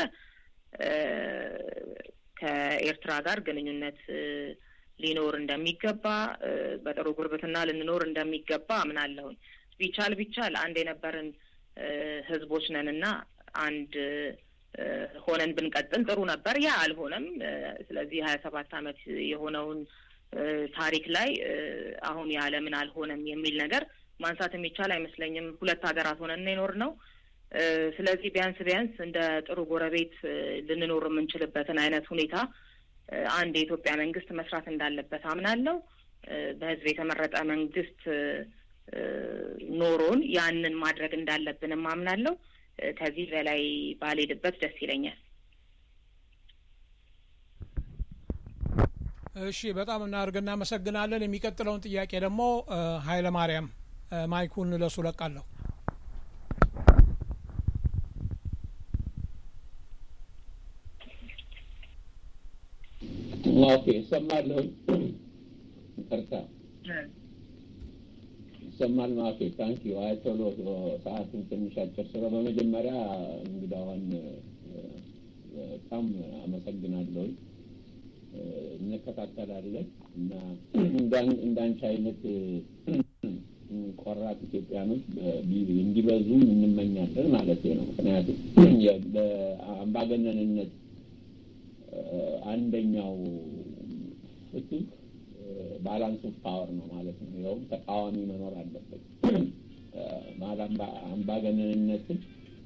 ከኤርትራ ጋር ግንኙነት ሊኖር እንደሚገባ በጥሩ ጉርብትና ልንኖር እንደሚገባ አምናለሁኝ። ቢቻል ቢቻል አንድ የነበርን ህዝቦች ነን እና አንድ ሆነን ብንቀጥል ጥሩ ነበር። ያ አልሆነም። ስለዚህ ሀያ ሰባት አመት የሆነውን ታሪክ ላይ አሁን ያለምን አልሆነም የሚል ነገር ማንሳት የሚቻል አይመስለኝም። ሁለት ሀገራት ሆነን የኖር ነው። ስለዚህ ቢያንስ ቢያንስ እንደ ጥሩ ጎረቤት ልንኖር የምንችልበትን አይነት ሁኔታ አንድ የኢትዮጵያ መንግስት መስራት እንዳለበት አምናለሁ። በህዝብ የተመረጠ መንግስት ኖሮን ያንን ማድረግ እንዳለብንም አምናለሁ። ከዚህ በላይ ባልሄድበት ደስ ይለኛል። እሺ፣ በጣም እናድርግ። እናመሰግናለን። የሚቀጥለውን ጥያቄ ደግሞ ኃይለ ማርያም ማይኩን ለሱ ለቃለሁ። ኦኬ፣ እሰማለሁ። ይቅርታ ይሰማል። ኦኬ፣ ታንክ ዩ። አይ ቶሎ ሰዓቱን ትንሽ አጭር ስለ በመጀመሪያ እንግዳዋን በጣም አመሰግናለሁ። እንከታተላለን እና እንዳንቺ አይነት ቆራጥ ኢትዮጵያኖች እንዲበዙ እንመኛለን ማለት ነው። ምክንያቱም በአምባገነንነት አንደኛው ፍትህ ባላንስ ኦፍ ፓወር ነው ማለት ነው። ይኸውም ተቃዋሚ መኖር አለበት። አምባገነንነትን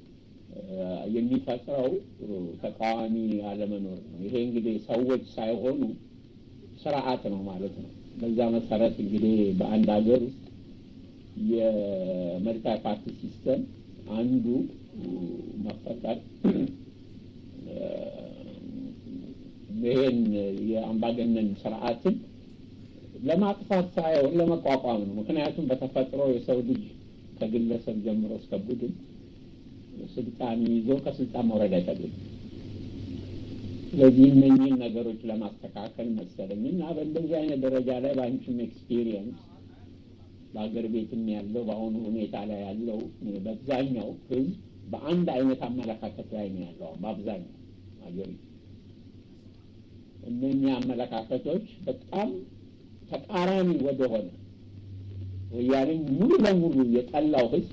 የሚፈጥረው ተቃዋሚ አለመኖር ነው። ይሄ እንግዲህ ሰዎች ሳይሆኑ ስርዓት ነው ማለት ነው። በዛ መሰረት እንግዲህ በአንድ ሀገር ውስጥ የመልታይ ፓርቲ ሲስተም አንዱ መፈጠር ይሄን የአምባገነን ስርዓትን ለማጥፋት ሳይሆን ለመቋቋም ነው። ምክንያቱም በተፈጥሮ የሰው ልጅ ከግለሰብ ጀምሮ እስከ ቡድን ስልጣን ይዞ ከስልጣን መውረድ አይፈልግም። ስለዚህ እነኚህን ነገሮች ለማስተካከል መሰለኝ እና በእንደዚህ አይነት ደረጃ ላይ በአንቺም ኤክስፒሪየንስ በሀገር ቤትም ያለው በአሁኑ ሁኔታ ላይ ያለው በአብዛኛው ህዝብ በአንድ አይነት አመለካከት ላይ ነው ያለው በአብዛኛው ሀገሪቱ እነኚህ አመለካከቶች በጣም ተቃራኒ ወደሆነ ወያኔም ሙሉ ለሙሉ የጠላው ህዝብ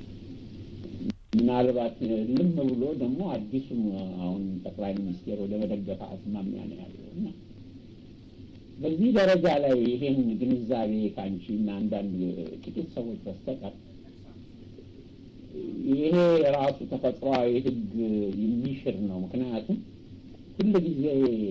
ምናልባት ልም ብሎ ደግሞ አዲሱም አሁን ጠቅላይ ሚኒስቴር ወደ መደገፍ አስማሚያ ነው ያለው እና በዚህ ደረጃ ላይ ይሄን ግንዛቤ ከአንቺ እና አንዳንድ ጥቂት ሰዎች በስተቀር ይሄ ራሱ ተፈጥሯዊ ህግ የሚሽር ነው። ምክንያቱም ሁል ጊዜ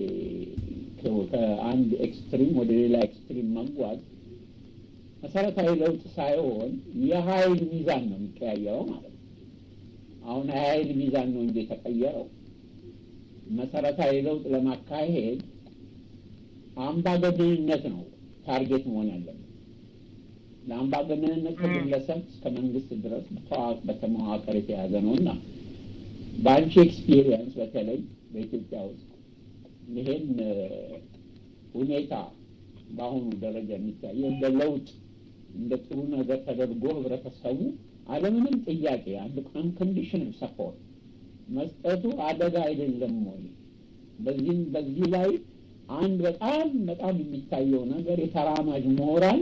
ከአንድ ኤክስትሪም ወደ ሌላ ኤክስትሪም መጓዝ መሰረታዊ ለውጥ ሳይሆን የሀይል ሚዛን ነው የሚቀያየረው ማለት ነው። አሁን የሀይል ሚዛን ነው እንጂ የተቀየረው መሰረታዊ ለውጥ ለማካሄድ አምባገነንነት ነው ታርጌት መሆን ያለበት። ለአምባገነንነት ከግለሰብ እስከ መንግስት ድረስ በተመዋቀር የተያዘ ነው እና በአንቺ ኤክስፒሪየንስ በተለይ በኢትዮጵያ ውስጥ ይሄን ሁኔታ በአሁኑ ደረጃ የሚታየው እንደ ለውጥ እንደ ጥሩ ነገር ተደርጎ ህብረተሰቡ አለምንም ጥያቄ አንድ አንኮንዲሽናል ሰፖርት መስጠቱ አደጋ አይደለም ወይ? በዚህም በዚህ ላይ አንድ በጣም በጣም የሚታየው ነገር የተራማጅ ሞራል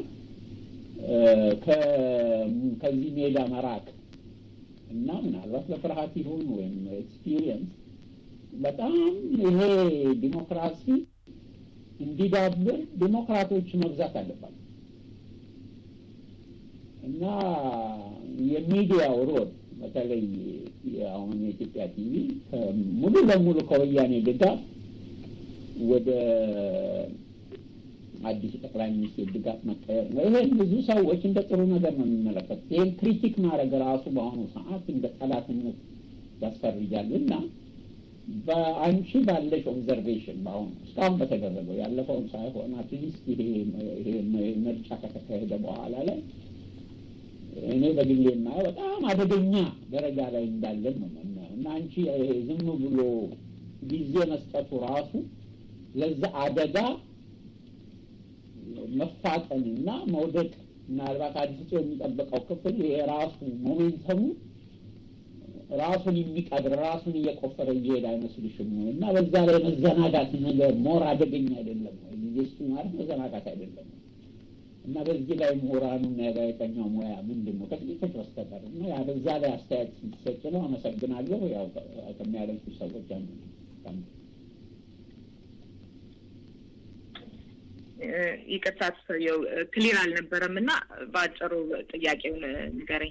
ከዚህ ሜዳ መራቅ እና ምናልባት በፍርሃት ይሁን ወይም ኤክስፒሪየንስ በጣም ይሄ ዲሞክራሲ እንዲዳብር ዲሞክራቶች መብዛት አለባቸው እና የሚዲያው ሮል በተለይ አሁን የኢትዮጵያ ቲቪ ሙሉ ለሙሉ ከወያኔ ድጋፍ ወደ አዲሱ ጠቅላይ ሚኒስቴር ድጋፍ መቀየር ነው። ይሄን ብዙ ሰዎች እንደ ጥሩ ነገር ነው የሚመለከቱት። ይህን ክሪቲክ ማድረግ ራሱ በአሁኑ ሰዓት እንደ ጠላትነት ያስፈርጃል እና በአንቺ ባለሽ ኦብዘርቬሽን በአሁኑ እስካሁን በተደረገው ያለፈውን ሳይሆን አትሊስት ይሄ ምርጫ ከተካሄደ በኋላ ላይ እኔ በግሌ የማየው በጣም አደገኛ ደረጃ ላይ እንዳለን ነው የማየው እና አንቺ ዝም ብሎ ጊዜ መስጠቱ ራሱ ለዛ አደጋ መፋጠንና መውደቅ ምናልባት አዲሱ የሚጠበቀው ክፍል የራሱ ሞሜንተሙ ራሱን የሚቀብር ራሱን እየቆፈረ እየሄደ አይመስልሽም ወይ? እና በዛ ላይ መዘናጋት ነገር ሞር አደገኛ አይደለም ወይ? ጊዜ ስ ማለት መዘናጋት አይደለም እና በዚህ ላይ ምሁራኑና የጋዜጠኛው ሙያ ምንድን ነው ከጥቂቶች በስተቀር እና ያ በዛ ላይ አስተያየት ሲሰጭ ነው። አመሰግናለሁ። ያው ከሚያደንቁ ሰዎች አንዱ ነው። ይቅርታ ሰውየው ክሊር አልነበረም እና በአጭሩ ጥያቄውን ንገረኝ።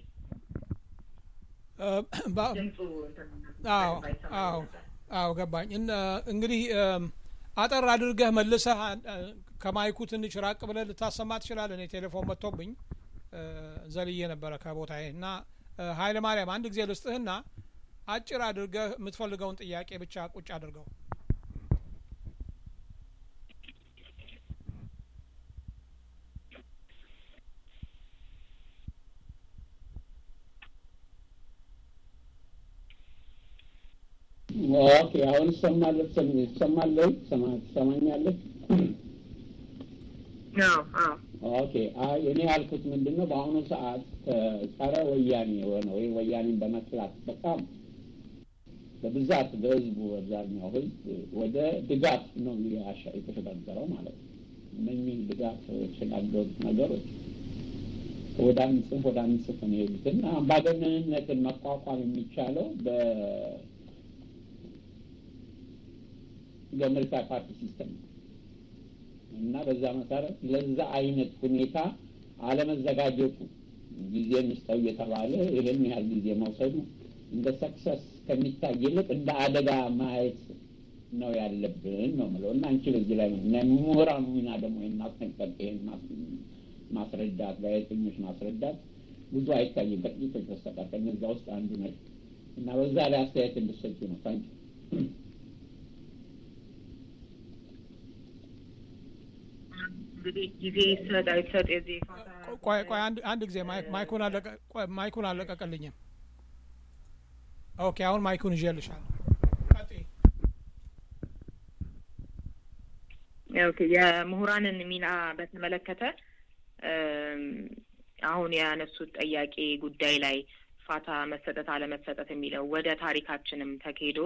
ድምፁ አዎ አዎ አዎ ገባኝ። እንግዲህ አጠር አድርገህ መልሰህ ከማይኩ ትንሽ ራቅ ብለህ ልታሰማ ትችላለህ። እኔ ቴሌፎን መጥቶብኝ ዘልዬ ነበረ ከቦታዬ እና ኃይለ ማርያም አንድ ጊዜ ልስጥህና አጭር አድርገህ የምትፈልገውን ጥያቄ ብቻ ቁጭ አድርገው። ኦኬ አሁን ይሰማል ይሰማል ትሰማኛለህ? ኦኬ እኔ ያልኩት ምንድን ነው በአሁኑ ሰዓት ጸረ ወያኔ የሆነ ወይም ወያኔን በመጥላት በጣም በብዛት በህዝቡ አብዛኛው ህዝብ ወደ ድጋፍ ነው የተሸጋገረው ማለት ነው። እነኚህ ድጋፍ የተሸጋገሩት ነገሮች ወደ አንድ ጽንፍ ወደ አንድ ጽንፍ ነው የሄዱትና አምባገነንነትን መቋቋም የሚቻለው በ በምርጫ ፓርቲ ሲስተም ነው እና በዛ መሰረት ለዛ አይነት ሁኔታ አለመዘጋጀቱ ጊዜ እንስጠው እየተባለ ይህን ያህል ጊዜ መውሰዱ እንደ ሰክሰስ ከሚታይ ይልቅ እንደ አደጋ ማየት ነው ያለብን ነው ምለው እና አንቺ በዚህ ላይ ምሁራኑ ሚና ደግሞ ይህን ማስጠንቀቅ ይህን ማስረዳት ጋዜጠኞች ማስረዳት ብዙ አይታይም ከጥቂቶች በስተቀር ከነዛ ውስጥ አንዱ ነች እና በዛ ላይ አስተያየት እንድሰጪ ነው ታንኪ እንግዲህ ጊዜ ይሰጥ አይሰጥ የዚህ ቆይ ቆይ አንድ ጊዜ ማይኩን አለቀ ማይኩን አለቀቀልኝም። ኦኬ አሁን ማይኩን ይዤልሻለሁ። ኦኬ የምሁራንን ሚና በተመለከተ አሁን ያነሱት ጠያቄ ጉዳይ ላይ ፋታ መሰጠት አለመሰጠት የሚለው ወደ ታሪካችንም ተኬዶ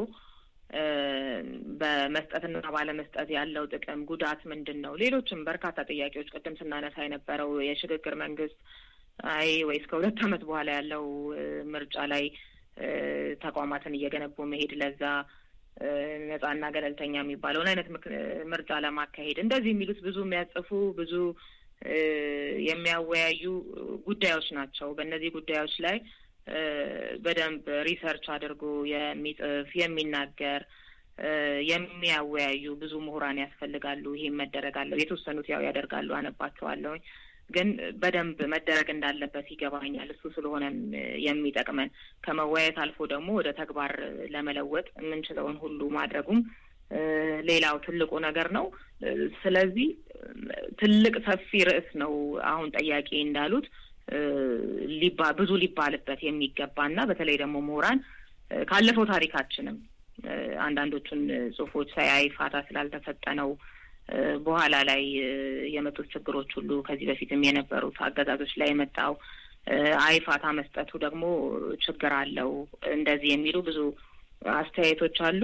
በመስጠትና ባለመስጠት ያለው ጥቅም ጉዳት ምንድን ነው? ሌሎችም በርካታ ጥያቄዎች ቅድም ስናነሳ የነበረው የሽግግር መንግስት አይ ወይስ ከሁለት ዓመት በኋላ ያለው ምርጫ ላይ ተቋማትን እየገነቡ መሄድ ለዛ ነጻና ገለልተኛ የሚባለውን አይነት ምርጫ ለማካሄድ እንደዚህ የሚሉት ብዙ የሚያጽፉ ብዙ የሚያወያዩ ጉዳዮች ናቸው። በእነዚህ ጉዳዮች ላይ በደንብ ሪሰርች አድርጎ የሚጽፍ የሚናገር የሚያወያዩ ብዙ ምሁራን ያስፈልጋሉ። ይሄም መደረግ አለው። የተወሰኑት ያው ያደርጋሉ፣ አነባቸዋለሁኝ። ግን በደንብ መደረግ እንዳለበት ይገባኛል። እሱ ስለሆነም የሚጠቅመን ከመወያየት አልፎ ደግሞ ወደ ተግባር ለመለወጥ የምንችለውን ሁሉ ማድረጉም ሌላው ትልቁ ነገር ነው። ስለዚህ ትልቅ ሰፊ ርዕስ ነው። አሁን ጠያቄ እንዳሉት ሊባ ብዙ ሊባልበት የሚገባና በተለይ ደግሞ ምሁራን ካለፈው ታሪካችንም አንዳንዶቹን ጽሁፎች ሳያይ ፋታ ስላልተሰጠ ነው በኋላ ላይ የመጡት ችግሮች ሁሉ ከዚህ በፊትም የነበሩት አገዛዞች ላይ የመጣው አይፋታ መስጠቱ ደግሞ ችግር አለው እንደዚህ የሚሉ ብዙ አስተያየቶች አሉ።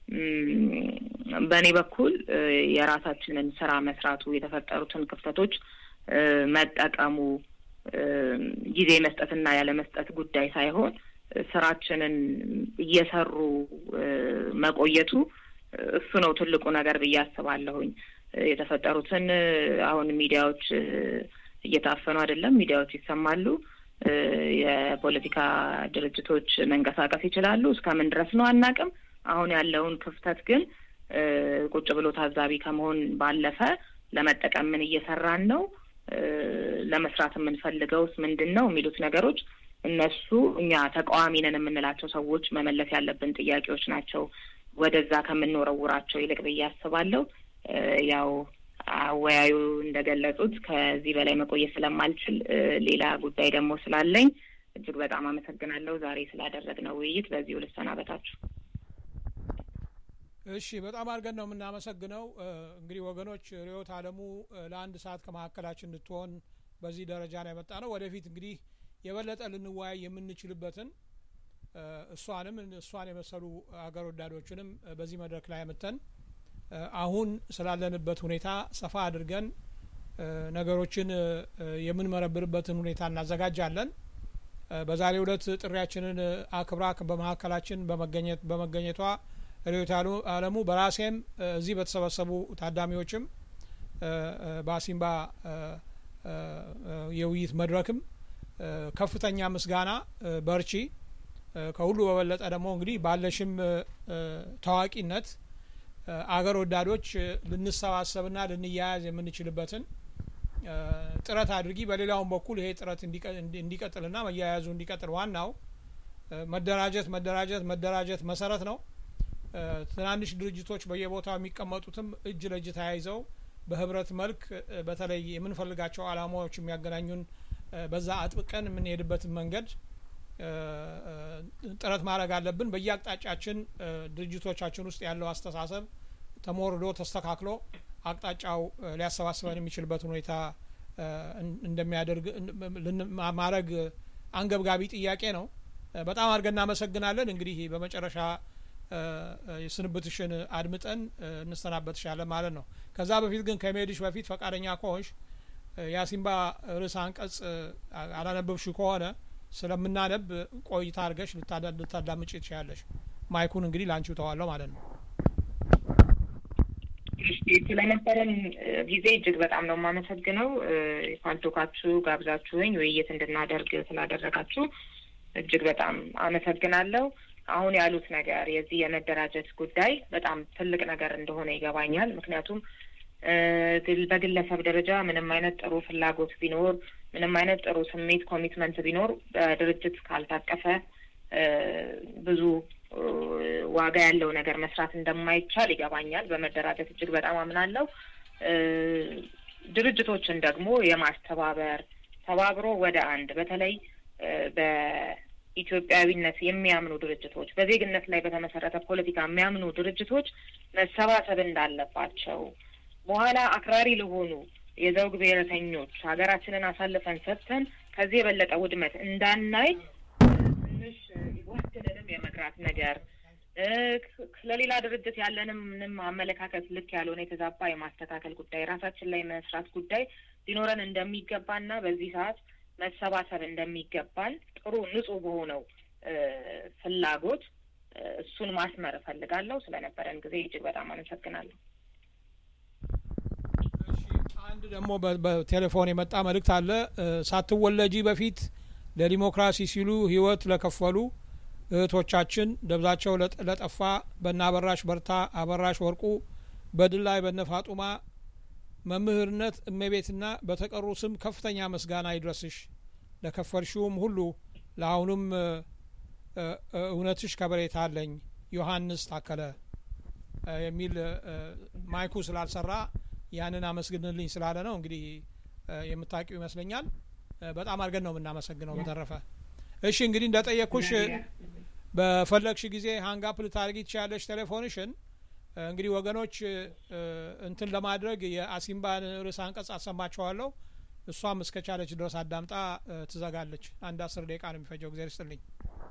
በእኔ በኩል የራሳችንን ስራ መስራቱ የተፈጠሩትን ክፍተቶች መጠቀሙ ጊዜ መስጠትና ያለ መስጠት ጉዳይ ሳይሆን ስራችንን እየሰሩ መቆየቱ እሱ ነው ትልቁ ነገር ብዬ አስባለሁኝ። የተፈጠሩትን አሁን ሚዲያዎች እየታፈኑ አይደለም፣ ሚዲያዎች ይሰማሉ። የፖለቲካ ድርጅቶች መንቀሳቀስ ይችላሉ። እስከምን ድረስ ነው አናቅም። አሁን ያለውን ክፍተት ግን ቁጭ ብሎ ታዛቢ ከመሆን ባለፈ ለመጠቀም ምን እየሰራን ነው፣ ለመስራት የምንፈልገውስ ምንድን ነው የሚሉት ነገሮች እነሱ እኛ ተቃዋሚ ነን የምንላቸው ሰዎች መመለስ ያለብን ጥያቄዎች ናቸው። ወደዛ ከምንወረውራቸው ይልቅ ብዬ አስባለሁ። ያው አወያዩ እንደገለጹት ከዚህ በላይ መቆየት ስለማልችል ሌላ ጉዳይ ደግሞ ስላለኝ እጅግ በጣም አመሰግናለሁ። ዛሬ ስላደረግነው ውይይት በዚሁ ልሰናበታችሁ። እሺ፣ በጣም አድርገን ነው የምናመሰግነው። እንግዲህ ወገኖች ርዕዮት አለሙ ለአንድ ሰዓት ከመካከላችን እንድትሆን በዚህ ደረጃ ነው የመጣ ነው። ወደፊት እንግዲህ የበለጠ ልንወያይ የምንችልበትን እሷንም እሷን የመሰሉ አገር ወዳዶችንም በዚህ መድረክ ላይ አምጥተን አሁን ስላለንበት ሁኔታ ሰፋ አድርገን ነገሮችን የምንመረብርበትን ሁኔታ እናዘጋጃለን። በዛሬው ዕለት ጥሪያችንን አክብራ በመካከላችን በመገኘት በመገኘቷ ርዕዮት አለሙ በራሴም እዚህ በተሰበሰቡ ታዳሚዎችም በአሲምባ የውይይት መድረክም ከፍተኛ ምስጋና በርቺ። ከሁሉ በበለጠ ደግሞ እንግዲህ ባለሽም ታዋቂነት አገር ወዳዶች ልንሰባሰብና ልንያያዝ የምንችልበትን ጥረት አድርጊ። በሌላውም በኩል ይሄ ጥረት እንዲቀጥልና መያያዙ እንዲቀጥል ዋናው መደራጀት መደራጀት መደራጀት መሰረት ነው። ትናንሽ ድርጅቶች በየቦታው የሚቀመጡትም እጅ ለእጅ ተያይዘው በህብረት መልክ በተለይ የምንፈልጋቸው አላማዎች የሚያገናኙን በዛ አጥብቀን የምንሄድበትን መንገድ ጥረት ማድረግ አለብን። በየአቅጣጫችን ድርጅቶቻችን ውስጥ ያለው አስተሳሰብ ተሞርዶ ተስተካክሎ አቅጣጫው ሊያሰባስበን የሚችልበትን ሁኔታ እንደሚያደርግ ማድረግ አንገብጋቢ ጥያቄ ነው። በጣም አድርገን እናመሰግናለን። እንግዲህ በመጨረሻ የስንብትሽን አድምጠን እንሰናበትሻለን ማለት ነው። ከዛ በፊት ግን ከመሄድሽ በፊት ፈቃደኛ ከሆንሽ የአሲምባ ርዕሰ አንቀጽ አላነበብሽ ከሆነ ስለምናነብ ቆይታ አድርገሽ ልታዳምጭ ትችያለሽ። ማይኩን እንግዲህ ላንቺው ተዋለሁ ማለት ነው። ስለነበረን ጊዜ እጅግ በጣም ነው የማመሰግነው። ፋልቶካችሁ ጋብዛችሁኝ ውይይት እንድናደርግ ስላደረጋችሁ እጅግ በጣም አመሰግናለሁ። አሁን ያሉት ነገር የዚህ የመደራጀት ጉዳይ በጣም ትልቅ ነገር እንደሆነ ይገባኛል። ምክንያቱም በግለሰብ ደረጃ ምንም አይነት ጥሩ ፍላጎት ቢኖር፣ ምንም አይነት ጥሩ ስሜት ኮሚትመንት ቢኖር በድርጅት ካልታቀፈ ብዙ ዋጋ ያለው ነገር መስራት እንደማይቻል ይገባኛል። በመደራጀት እጅግ በጣም አምናለሁ። ድርጅቶችን ደግሞ የማስተባበር ተባብሮ ወደ አንድ በተለይ በኢትዮጵያዊነት የሚያምኑ ድርጅቶች፣ በዜግነት ላይ በተመሰረተ ፖለቲካ የሚያምኑ ድርጅቶች መሰባሰብ እንዳለባቸው በኋላ አክራሪ ለሆኑ የዘውግ ብሔረተኞች ሀገራችንን አሳልፈን ሰጥተን ከዚህ የበለጠ ውድመት እንዳናይ ትንሽ ሊጓትንንም የመግራት ነገር ለሌላ ድርጅት ያለንም ምንም አመለካከት ልክ ያልሆነ የተዛባ የማስተካከል ጉዳይ ራሳችን ላይ መስራት ጉዳይ ሊኖረን እንደሚገባና በዚህ ሰዓት መሰባሰብ እንደሚገባን ጥሩ ንጹህ በሆነው ፍላጎት እሱን ማስመር እፈልጋለሁ። ስለነበረን ጊዜ እጅግ በጣም አመሰግናለሁ። አንድ ደግሞ በቴሌፎን የመጣ መልእክት አለ። ሳትወለጂ በፊት ለዲሞክራሲ ሲሉ ሕይወት ለከፈሉ እህቶቻችን ደብዛቸው ለጠፋ በነ አበራሽ በርታ፣ አበራሽ ወርቁ፣ በድል ላይ በነ ፋጡማ መምህርነት እመቤትና በተቀሩ ስም ከፍተኛ ምስጋና ይድረስሽ። ለከፈልሽውም ሁሉ ለአሁኑም እውነትሽ ከበሬታ አለኝ። ዮሐንስ ታከለ የሚል ማይኩ ስላልሰራ ያንን አመስግንልኝ ስላለ ነው። እንግዲህ የምታውቂው ይመስለኛል። በጣም አድርገን ነው የምናመሰግነው። በተረፈ እሺ፣ እንግዲህ እንደጠየቅኩሽ በፈለግሽ ጊዜ ሀንጋፕ ልታደርጊ ትችያለሽ ቴሌፎንሽን። እንግዲህ ወገኖች እንትን ለማድረግ የአሲምባን ርዕሰ አንቀጽ አሰማችኋለሁ። እሷም እስከቻለች ድረስ አዳምጣ ትዘጋለች። አንድ አስር ደቂቃ ነው የሚፈጀው። እግዚአብሔር ይስጥልኝ።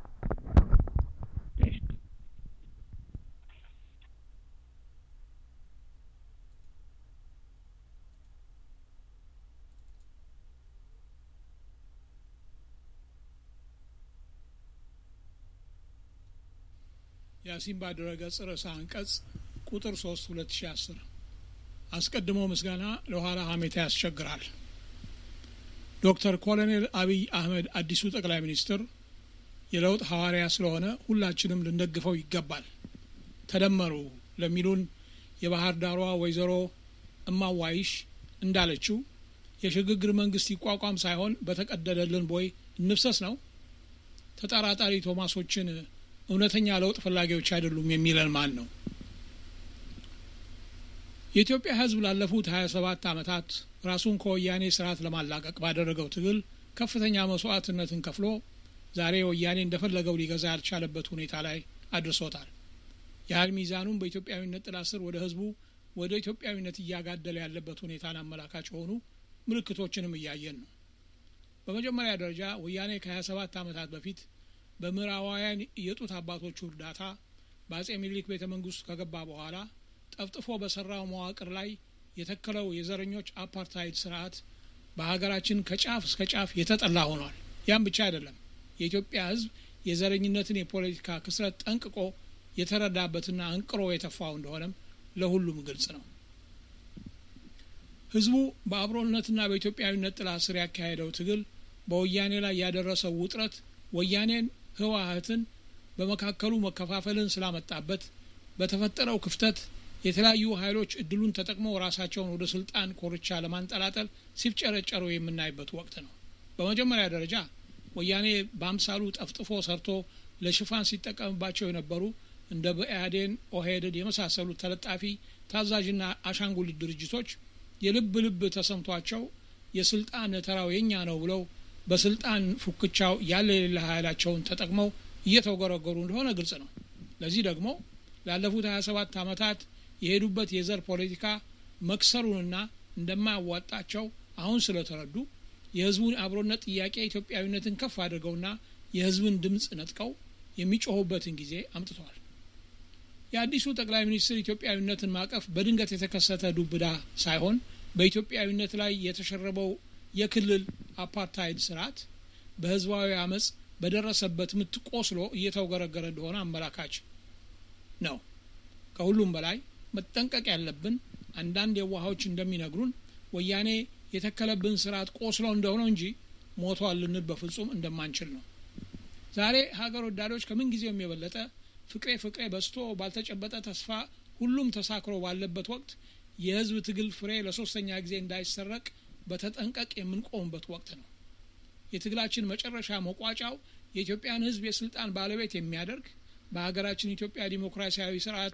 የአሲምባ ድረገጽ ርዕሰ አንቀጽ ቁጥር ሶስት ሁለት ሺ አስር አስቀድሞ ምስጋና ለኋላ ሀሜታ ያስቸግራል። ዶክተር ኮሎኔል አብይ አህመድ አዲሱ ጠቅላይ ሚኒስትር የለውጥ ሐዋርያ ስለሆነ ሁላችንም ልንደግፈው ይገባል። ተደመሩ ለሚሉን የባህር ዳሯ ወይዘሮ እማዋይሽ እንዳለችው የሽግግር መንግስት ይቋቋም ሳይሆን በተቀደደልን ቦይ እንፍሰስ ነው። ተጠራጣሪ ቶማሶችን እውነተኛ ለውጥ ፈላጊዎች አይደሉም የሚለን ማን ነው? የኢትዮጵያ ሕዝብ ላለፉት ሀያ ሰባት ዓመታት ራሱን ከወያኔ ስርዓት ለማላቀቅ ባደረገው ትግል ከፍተኛ መስዋዕትነትን ከፍሎ ዛሬ ወያኔ እንደፈለገው ሊገዛ ያልቻለበት ሁኔታ ላይ አድርሶታል። የኃይል ሚዛኑም በኢትዮጵያዊነት ጥላ ስር ወደ ሕዝቡ ወደ ኢትዮጵያዊነት እያጋደለ ያለበት ሁኔታን አመላካች የሆኑ ምልክቶችንም እያየን ነው። በመጀመሪያ ደረጃ ወያኔ ከሀያ ሰባት ዓመታት በፊት በምዕራባውያን የጡት አባቶቹ እርዳታ በአጼ ሚኒሊክ ቤተ መንግስት ከገባ በኋላ ጠፍጥፎ በሰራው መዋቅር ላይ የተከለው የዘረኞች አፓርታይድ ስርዓት በሀገራችን ከጫፍ እስከ ጫፍ የተጠላ ሆኗል። ያም ብቻ አይደለም። የኢትዮጵያ ሕዝብ የዘረኝነትን የፖለቲካ ክስረት ጠንቅቆ የተረዳበትና አንቅሮ የተፋው እንደሆነም ለሁሉም ግልጽ ነው። ህዝቡ በአብሮነትና በኢትዮጵያዊነት ጥላ ስር ያካሄደው ትግል በወያኔ ላይ ያደረሰው ውጥረት ወያኔን ህወሀትን በመካከሉ መከፋፈልን ስላመጣበት በተፈጠረው ክፍተት የተለያዩ ኃይሎች እድሉን ተጠቅመው ራሳቸውን ወደ ስልጣን ኮርቻ ለማንጠላጠል ሲፍጨረጨሩ የምናይበት ወቅት ነው። በመጀመሪያ ደረጃ ወያኔ በአምሳሉ ጠፍጥፎ ሰርቶ ለሽፋን ሲጠቀምባቸው የነበሩ እንደ ብአዴን፣ ኦህዴድ የመሳሰሉት ተለጣፊ ታዛዥና አሻንጉሊት ድርጅቶች የልብ ልብ ተሰምቷቸው የስልጣን ተራው የኛ ነው ብለው በስልጣን ፉክቻው ያለ የሌለ ኃይላቸውን ተጠቅመው እየተወገረገሩ እንደሆነ ግልጽ ነው። ለዚህ ደግሞ ላለፉት 27 ዓመታት የሄዱበት የዘር ፖለቲካ መክሰሩንና እንደማያዋጣቸው አሁን ስለተረዱ የህዝቡን አብሮነት ጥያቄ ኢትዮጵያዊነትን ከፍ አድርገውና የህዝብን ድምፅ ነጥቀው የሚጮሁበትን ጊዜ አምጥተዋል። የአዲሱ ጠቅላይ ሚኒስትር ኢትዮጵያዊነትን ማቀፍ በድንገት የተከሰተ ዱብዳ ሳይሆን በኢትዮጵያዊነት ላይ የተሸረበው የክልል አፓርታይድ ስርዓት በህዝባዊ አመፅ በደረሰበት ምት ቆስሎ እየተውገረገረ እንደሆነ አመላካች ነው። ከሁሉም በላይ መጠንቀቅ ያለብን አንዳንድ የዋሃዎች እንደሚነግሩን ወያኔ የተከለብን ስርዓት ቆስሎ እንደሆነ እንጂ ሞቷል ልንል በፍጹም እንደማንችል ነው። ዛሬ ሀገር ወዳዶች ከምን ጊዜውም የበለጠ ፍቅሬ ፍቅሬ በስቶ ባልተጨበጠ ተስፋ ሁሉም ተሳክሮ ባለበት ወቅት የህዝብ ትግል ፍሬ ለሶስተኛ ጊዜ እንዳይሰረቅ በተጠንቀቅ የምንቆምበት ወቅት ነው። የትግላችን መጨረሻ መቋጫው የኢትዮጵያን ህዝብ የስልጣን ባለቤት የሚያደርግ በሀገራችን ኢትዮጵያ ዲሞክራሲያዊ ስርዓት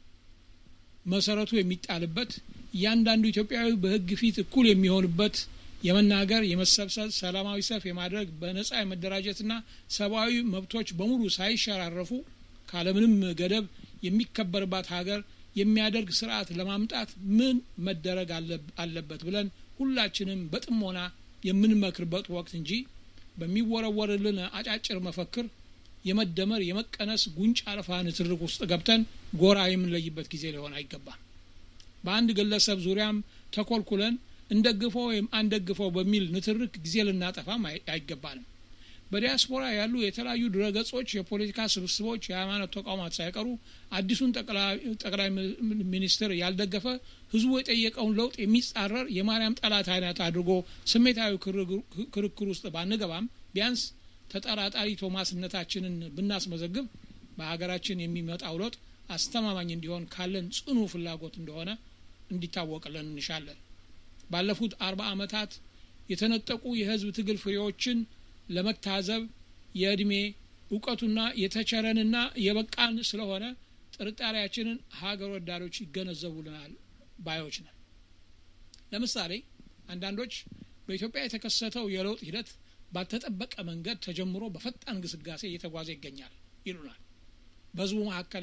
መሰረቱ የሚጣልበት እያንዳንዱ ኢትዮጵያዊ በህግ ፊት እኩል የሚሆንበት የመናገር፣ የመሰብሰብ፣ ሰላማዊ ሰልፍ የማድረግ በነጻ የመደራጀትና ሰብአዊ መብቶች በሙሉ ሳይሸራረፉ ካለምንም ገደብ የሚከበርባት ሀገር የሚያደርግ ስርዓት ለማምጣት ምን መደረግ አለበት ብለን ሁላችንም በጥሞና የምንመክርበት ወቅት እንጂ በሚወረወርልን አጫጭር መፈክር የመደመር የመቀነስ ጉንጭ አልፋ ንትርክ ውስጥ ገብተን ጎራ የምንለይበት ጊዜ ሊሆን አይገባም። በአንድ ግለሰብ ዙሪያም ተኮልኩለን እንደግፈው ወይም አንደግፈው በሚል ንትርክ ጊዜ ልናጠፋም አይገባንም። በዲያስፖራ ያሉ የተለያዩ ድረገጾች፣ የፖለቲካ ስብስቦች፣ የሃይማኖት ተቋማት ሳይቀሩ አዲሱን ጠቅላይ ሚኒስትር ያልደገፈ ህዝቡ የጠየቀውን ለውጥ የሚጻረር የማርያም ጠላት አይነት አድርጎ ስሜታዊ ክርክር ውስጥ ባንገባም ቢያንስ ተጠራጣሪ ቶማስነታችንን ብናስመዘግብ በሀገራችን የሚመጣው ለውጥ አስተማማኝ እንዲሆን ካለን ጽኑ ፍላጎት እንደሆነ እንዲታወቅልን እንሻለን። ባለፉት አርባ ዓመታት የተነጠቁ የህዝብ ትግል ፍሬዎችን ለመታዘብ የእድሜ እውቀቱና የተቸረንና የበቃን ስለሆነ ጥርጣሬያችንን ሀገር ወዳዶች ይገነዘቡልናል ባዮች ነን። ለምሳሌ አንዳንዶች በኢትዮጵያ የተከሰተው የለውጥ ሂደት ባልተጠበቀ መንገድ ተጀምሮ በፈጣን ግስጋሴ እየተጓዘ ይገኛል ይሉናል። በህዝቡ መካከል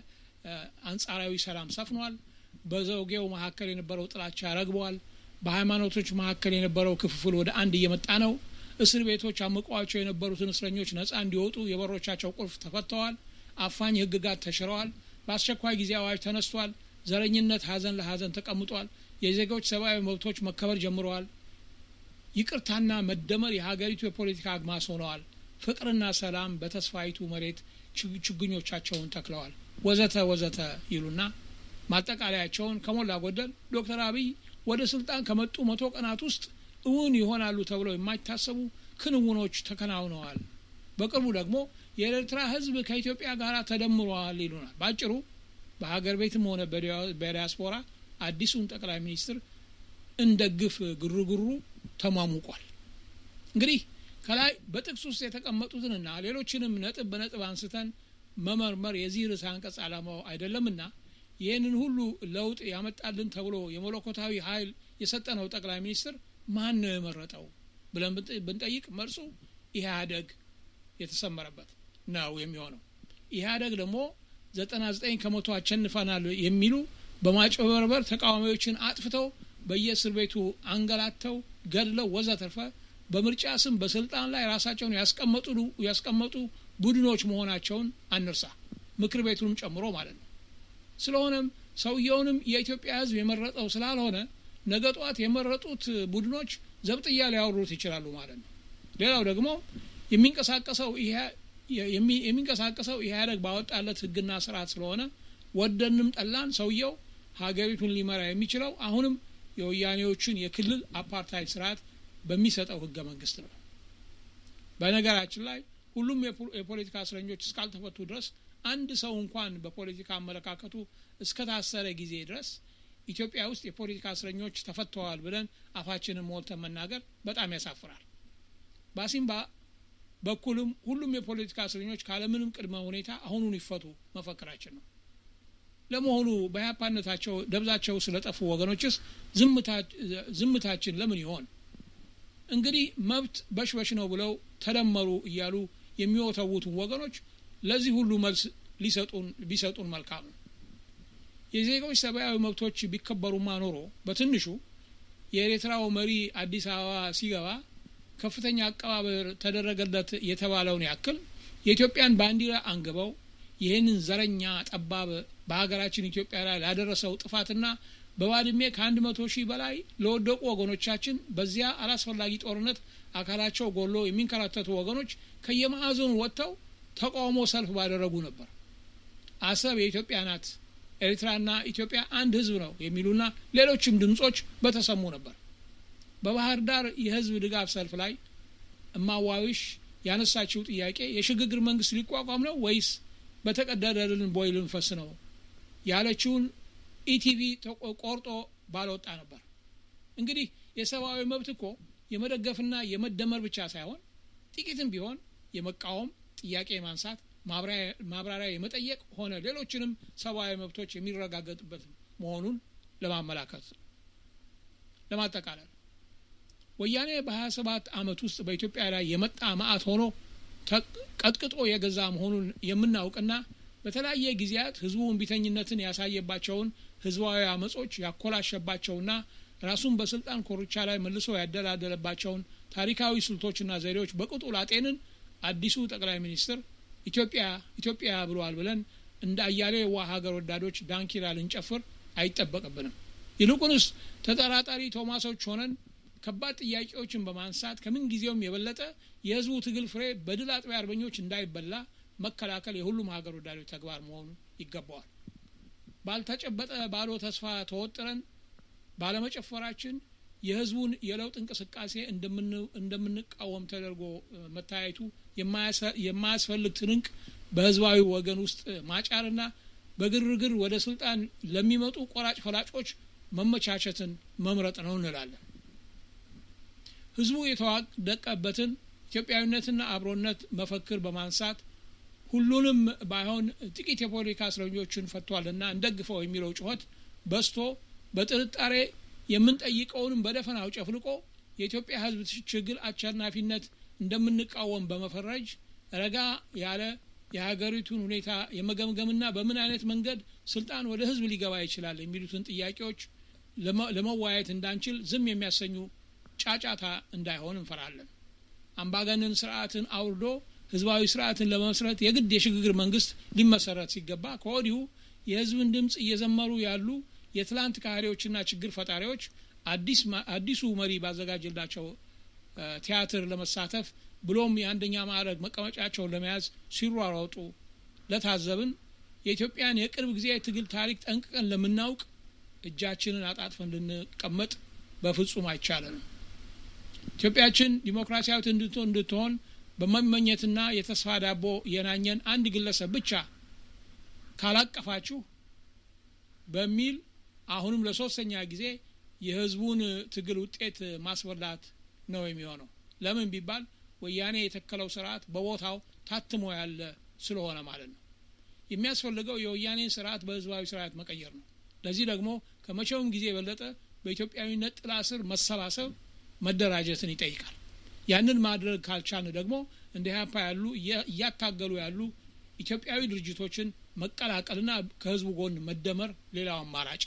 አንጻራዊ ሰላም ሰፍኗል። በዘውጌው መካከል የነበረው ጥላቻ ረግቧል። በሃይማኖቶች መካከል የነበረው ክፍፍል ወደ አንድ እየመጣ ነው። እስር ቤቶች አምቀዋቸው የነበሩትን እስረኞች ነጻ እንዲወጡ የበሮቻቸው ቁልፍ ተፈተዋል። አፋኝ ህግጋት ተሽረዋል። በአስቸኳይ ጊዜ አዋጅ ተነስቷል። ዘረኝነት ሀዘን ለሀዘን ተቀምጧል። የዜጎች ሰብአዊ መብቶች መከበር ጀምረዋል። ይቅርታና መደመር የሀገሪቱ የፖለቲካ አግማስ ሆነዋል። ፍቅርና ሰላም በተስፋይቱ መሬት ችግኞቻቸውን ተክለዋል። ወዘተ ወዘተ ይሉና ማጠቃለያቸውን ከሞላ ጎደል ዶክተር አብይ ወደ ስልጣን ከመጡ መቶ ቀናት ውስጥ እውን ይሆናሉ ተብለው የማይታሰቡ ክንውኖች ተከናውነዋል። በቅርቡ ደግሞ የኤርትራ ህዝብ ከኢትዮጵያ ጋር ተደምሯል ይሉናል። በአጭሩ በሀገር ቤትም ሆነ በዲያስፖራ አዲሱን ጠቅላይ ሚኒስትር እንደ ግፍ ግርግሩ ተሟሙቋል። እንግዲህ ከላይ በጥቅስ ውስጥ የተቀመጡትንና ሌሎችንም ነጥብ በነጥብ አንስተን መመርመር የዚህ ርዕሰ አንቀጽ ዓላማው አይደለምና ይህንን ሁሉ ለውጥ ያመጣልን ተብሎ የመለኮታዊ ኃይል የሰጠነው ጠቅላይ ሚኒስትር ማን ነው የመረጠው ብለን ብንጠይቅ መልሱ ኢህአደግ የተሰመረበት ነው የሚሆነው። ኢህአደግ ደግሞ ዘጠና ዘጠኝ ከመቶ አሸንፈናል የሚሉ በማጭበርበር ተቃዋሚዎችን አጥፍተው በየእስር ቤቱ አንገላተው ገድለው ወዘተርፈ በምርጫ ስም በስልጣን ላይ ራሳቸውን ያስቀመጡ ቡድኖች መሆናቸውን አንርሳ፣ ምክር ቤቱንም ጨምሮ ማለት ነው። ስለሆነም ሰውየውንም የኢትዮጵያ ሕዝብ የመረጠው ስላልሆነ ነገ ጠዋት የመረጡት ቡድኖች ዘብጥያ ሊያወሩት ይችላሉ ማለት ነው። ሌላው ደግሞ የሚንቀሳቀሰው የሚንቀሳቀሰው ኢህአደግ ባወጣለት ሕግና ስርዓት ስለሆነ ወደንም ጠላን ሰውየው ሀገሪቱን ሊመራ የሚችለው አሁንም የወያኔዎችን የክልል አፓርታይድ ስርዓት በሚሰጠው ህገ መንግስት ነው በነገራችን ላይ ሁሉም የፖለቲካ እስረኞች እስካልተፈቱ ድረስ አንድ ሰው እንኳን በፖለቲካ አመለካከቱ እስከታሰረ ጊዜ ድረስ ኢትዮጵያ ውስጥ የፖለቲካ እስረኞች ተፈተዋል ብለን አፋችንን ሞልተን መናገር በጣም ያሳፍራል በአሲምባ በኩልም ሁሉም የፖለቲካ እስረኞች ካለምንም ቅድመ ሁኔታ አሁኑን ይፈቱ መፈክራችን ነው ለመሆኑ በያፓነታቸው ደብዛቸው ስለጠፉ ወገኖችስ ዝምታችን ለምን ይሆን እንግዲህ መብት በሽበሽ ነው ብለው ተደመሩ እያሉ የሚወተውቱን ወገኖች ለዚህ ሁሉ መልስ ሊሰጡን ቢሰጡን መልካም ነው የዜጎች ሰብአዊ መብቶች ቢከበሩማ ኖሮ በትንሹ የኤርትራው መሪ አዲስ አበባ ሲገባ ከፍተኛ አቀባበር ተደረገለት የተባለውን ያክል የኢትዮጵያን ባንዲራ አንግበው ይህንን ዘረኛ ጠባብ በሀገራችን ኢትዮጵያ ላይ ላደረሰው ጥፋትና በባድሜ ከአንድ መቶ ሺህ በላይ ለወደቁ ወገኖቻችን በዚያ አላስፈላጊ ጦርነት አካላቸው ጎሎ የሚንከራተቱ ወገኖች ከየማዕዘኑ ወጥተው ተቃውሞ ሰልፍ ባደረጉ ነበር አሰብ የኢትዮጵያ ናት ኤርትራና ኢትዮጵያ አንድ ህዝብ ነው የሚሉና ሌሎችም ድምጾች በተሰሙ ነበር በባህር ዳር የህዝብ ድጋፍ ሰልፍ ላይ እማዋዊሽ ያነሳችው ጥያቄ የሽግግር መንግስት ሊቋቋም ነው ወይስ በተቀደደልን ቦይ ልንፈስ ነው ያለችውን ኢቲቪ ቆርጦ ባለወጣ ነበር እንግዲህ የሰብአዊ መብት እኮ የመደገፍና የመደመር ብቻ ሳይሆን ጥቂትም ቢሆን የመቃወም ጥያቄ ማንሳት ማብራሪያ የመጠየቅ ሆነ ሌሎችንም ሰብአዊ መብቶች የሚረጋገጥበት መሆኑን ለማመላከት ለማጠቃለል ወያኔ በ27 አመት ውስጥ በኢትዮጵያ ላይ የመጣ ማአት ሆኖ ቀጥቅጦ የገዛ መሆኑን የምናውቅና በተለያየ ጊዜያት ህዝቡ እምቢተኝነትን ያሳየባቸውን ህዝባዊ አመጾች ያኮላሸባቸውና ራሱን በስልጣን ኮርቻ ላይ መልሶ ያደላደለባቸውን ታሪካዊ ስልቶችና ዘዴዎች በቅጡ ላጤንን አዲሱ ጠቅላይ ሚኒስትር ኢትዮጵያ ኢትዮጵያ ብለዋል ብለን እንደ አያሌ ዋ ሀገር ወዳዶች ዳንኪራ ልንጨፍር አይጠበቅብንም ይልቁንስ ተጠራጣሪ ቶማሶች ሆነን ከባድ ጥያቄዎችን በማንሳት ከምን ጊዜውም የበለጠ የህዝቡ ትግል ፍሬ በድል አጥቢያ አርበኞች እንዳይበላ መከላከል የሁሉም ሀገር ወዳዶች ተግባር መሆኑ ይገባዋል ባልተጨበጠ ባዶ ተስፋ ተወጥረን ባለመጨፈራችን የህዝቡን የለውጥ እንቅስቃሴ እንደምንቃወም ተደርጎ መታየቱ የማያስፈልግ ትንንቅ በህዝባዊ ወገን ውስጥ ማጫርና በግርግር ወደ ስልጣን ለሚመጡ ቆራጭ ፈላጮች መመቻቸትን መምረጥ ነው እንላለን ህዝቡ የተዋደቀበትን ኢትዮጵያዊነትና አብሮነት መፈክር በማንሳት ሁሉንም ባይሆን ጥቂት የፖለቲካ እስረኞችን ፈቷልና እንደግፈው የሚለው ጩኸት በስቶ በጥርጣሬ የምንጠይቀውንም በደፈናው ጨፍልቆ የኢትዮጵያ ህዝብ ችግር አሸናፊነት እንደምንቃወም በመፈረጅ ረጋ ያለ የሀገሪቱን ሁኔታ የመገምገምና በምን አይነት መንገድ ስልጣን ወደ ህዝብ ሊገባ ይችላል የሚሉትን ጥያቄዎች ለመወያየት እንዳንችል ዝም የሚያሰኙ ጫጫታ እንዳይሆን እንፈራለን አምባገነን ስርዓትን አውርዶ ህዝባዊ ስርዓትን ለመመስረት የግድ የሽግግር መንግስት ሊመሰረት ሲገባ ከወዲሁ የህዝብን ድምፅ እየዘመሩ ያሉ የትላንት ካህሪዎችና ችግር ፈጣሪዎች አዲሱ መሪ ባዘጋጅላቸው ቲያትር ለመሳተፍ ብሎም የአንደኛ ማዕረግ መቀመጫቸውን ለመያዝ ሲሯሯጡ ለታዘብን የኢትዮጵያን የቅርብ ጊዜ ትግል ታሪክ ጠንቅቀን ለምናውቅ እጃችንን አጣጥፈን ልንቀመጥ በፍጹም አይቻለንም ኢትዮጵያችን ዲሞክራሲያዊት እንድትሆን በመመኘትና የተስፋ ዳቦ የናኘን አንድ ግለሰብ ብቻ ካላቀፋችሁ በሚል አሁንም ለሶስተኛ ጊዜ የህዝቡን ትግል ውጤት ማስበላት ነው የሚሆነው ለምን ቢባል ወያኔ የተከለው ስርዓት በቦታው ታትሞ ያለ ስለሆነ ማለት ነው የሚያስፈልገው የወያኔን ስርዓት በህዝባዊ ስርዓት መቀየር ነው ለዚህ ደግሞ ከመቼውም ጊዜ የበለጠ በኢትዮጵያዊነት ጥላ ስር መሰባሰብ መደራጀትን ይጠይቃል ያንን ማድረግ ካልቻልን ደግሞ እንደ ሀፓ ያሉ እያታገሉ ያሉ ኢትዮጵያዊ ድርጅቶችን መቀላቀልና ከህዝቡ ጎን መደመር ሌላው አማራጭ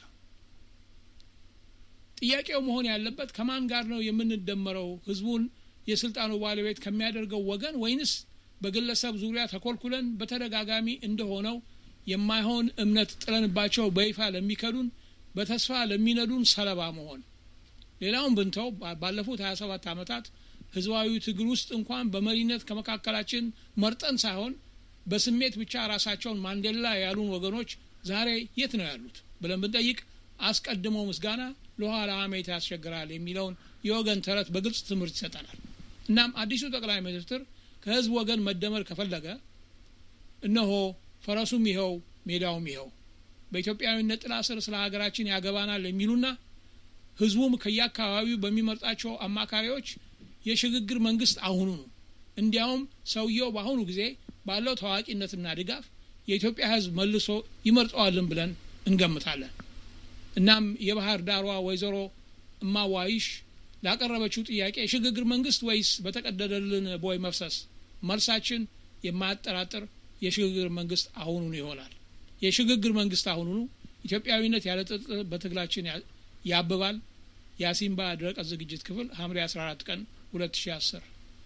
ጥያቄው መሆን ያለበት ከማን ጋር ነው የምንደመረው ህዝቡን የስልጣኑ ባለቤት ከሚያደርገው ወገን ወይንስ በግለሰብ ዙሪያ ተኮልኩለን በተደጋጋሚ እንደሆነው የማይሆን እምነት ጥለንባቸው በይፋ ለሚከዱን በተስፋ ለሚነዱን ሰለባ መሆን ሌላውን ብንተው ባለፉት 27 ዓመታት ህዝባዊ ትግል ውስጥ እንኳን በመሪነት ከመካከላችን መርጠን ሳይሆን በስሜት ብቻ ራሳቸውን ማንዴላ ያሉን ወገኖች ዛሬ የት ነው ያሉት ብለን ብንጠይቅ አስቀድመው ምስጋና ለኋላ ሀሜት ያስቸግራል የሚለውን የወገን ተረት በግልጽ ትምህርት ይሰጠናል እናም አዲሱ ጠቅላይ ሚኒስትር ከህዝብ ወገን መደመር ከፈለገ እነሆ ፈረሱም ይኸው ሜዳውም ይኸው በኢትዮጵያዊነት ጥላ ስር ስለ ሀገራችን ያገባናል የሚሉና ህዝቡም ከየአካባቢው በሚመርጣቸው አማካሪዎች የሽግግር መንግስት አሁኑ ነው እንዲያውም ሰውየው በአሁኑ ጊዜ ባለው ታዋቂነትና ድጋፍ የኢትዮጵያ ህዝብ መልሶ ይመርጠዋልን ብለን እንገምታለን እናም የባህር ዳሯ ወይዘሮ እማዋይሽ ላቀረበችው ጥያቄ የሽግግር መንግስት ወይስ በተቀደደልን ቦይ መፍሰስ መልሳችን የማያጠራጥር የሽግግር መንግስት አሁኑኑ ይሆናል የሽግግር መንግስት አሁኑኑ ኢትዮጵያዊነት ያለ ጥርጥር በትግላችን ያብባል የአሲምባ ድረቀት ዝግጅት ክፍል ሐምሌ 14 ቀን 2010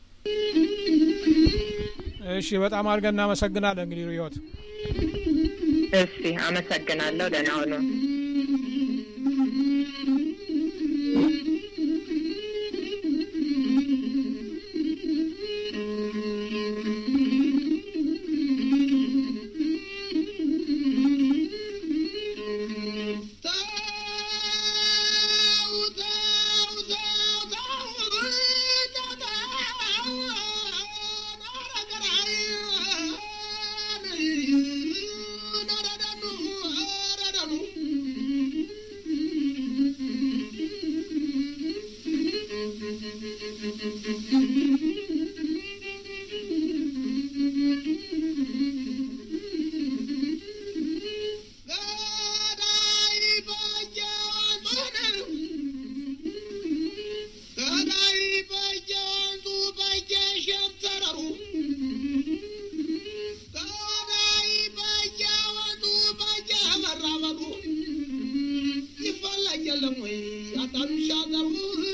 እሺ በጣም አድርገን እናመሰግናለን እንግዲህ ርዮት እሺ አመሰግናለሁ ደህና ሁኑ የለም ወይ አታምሻ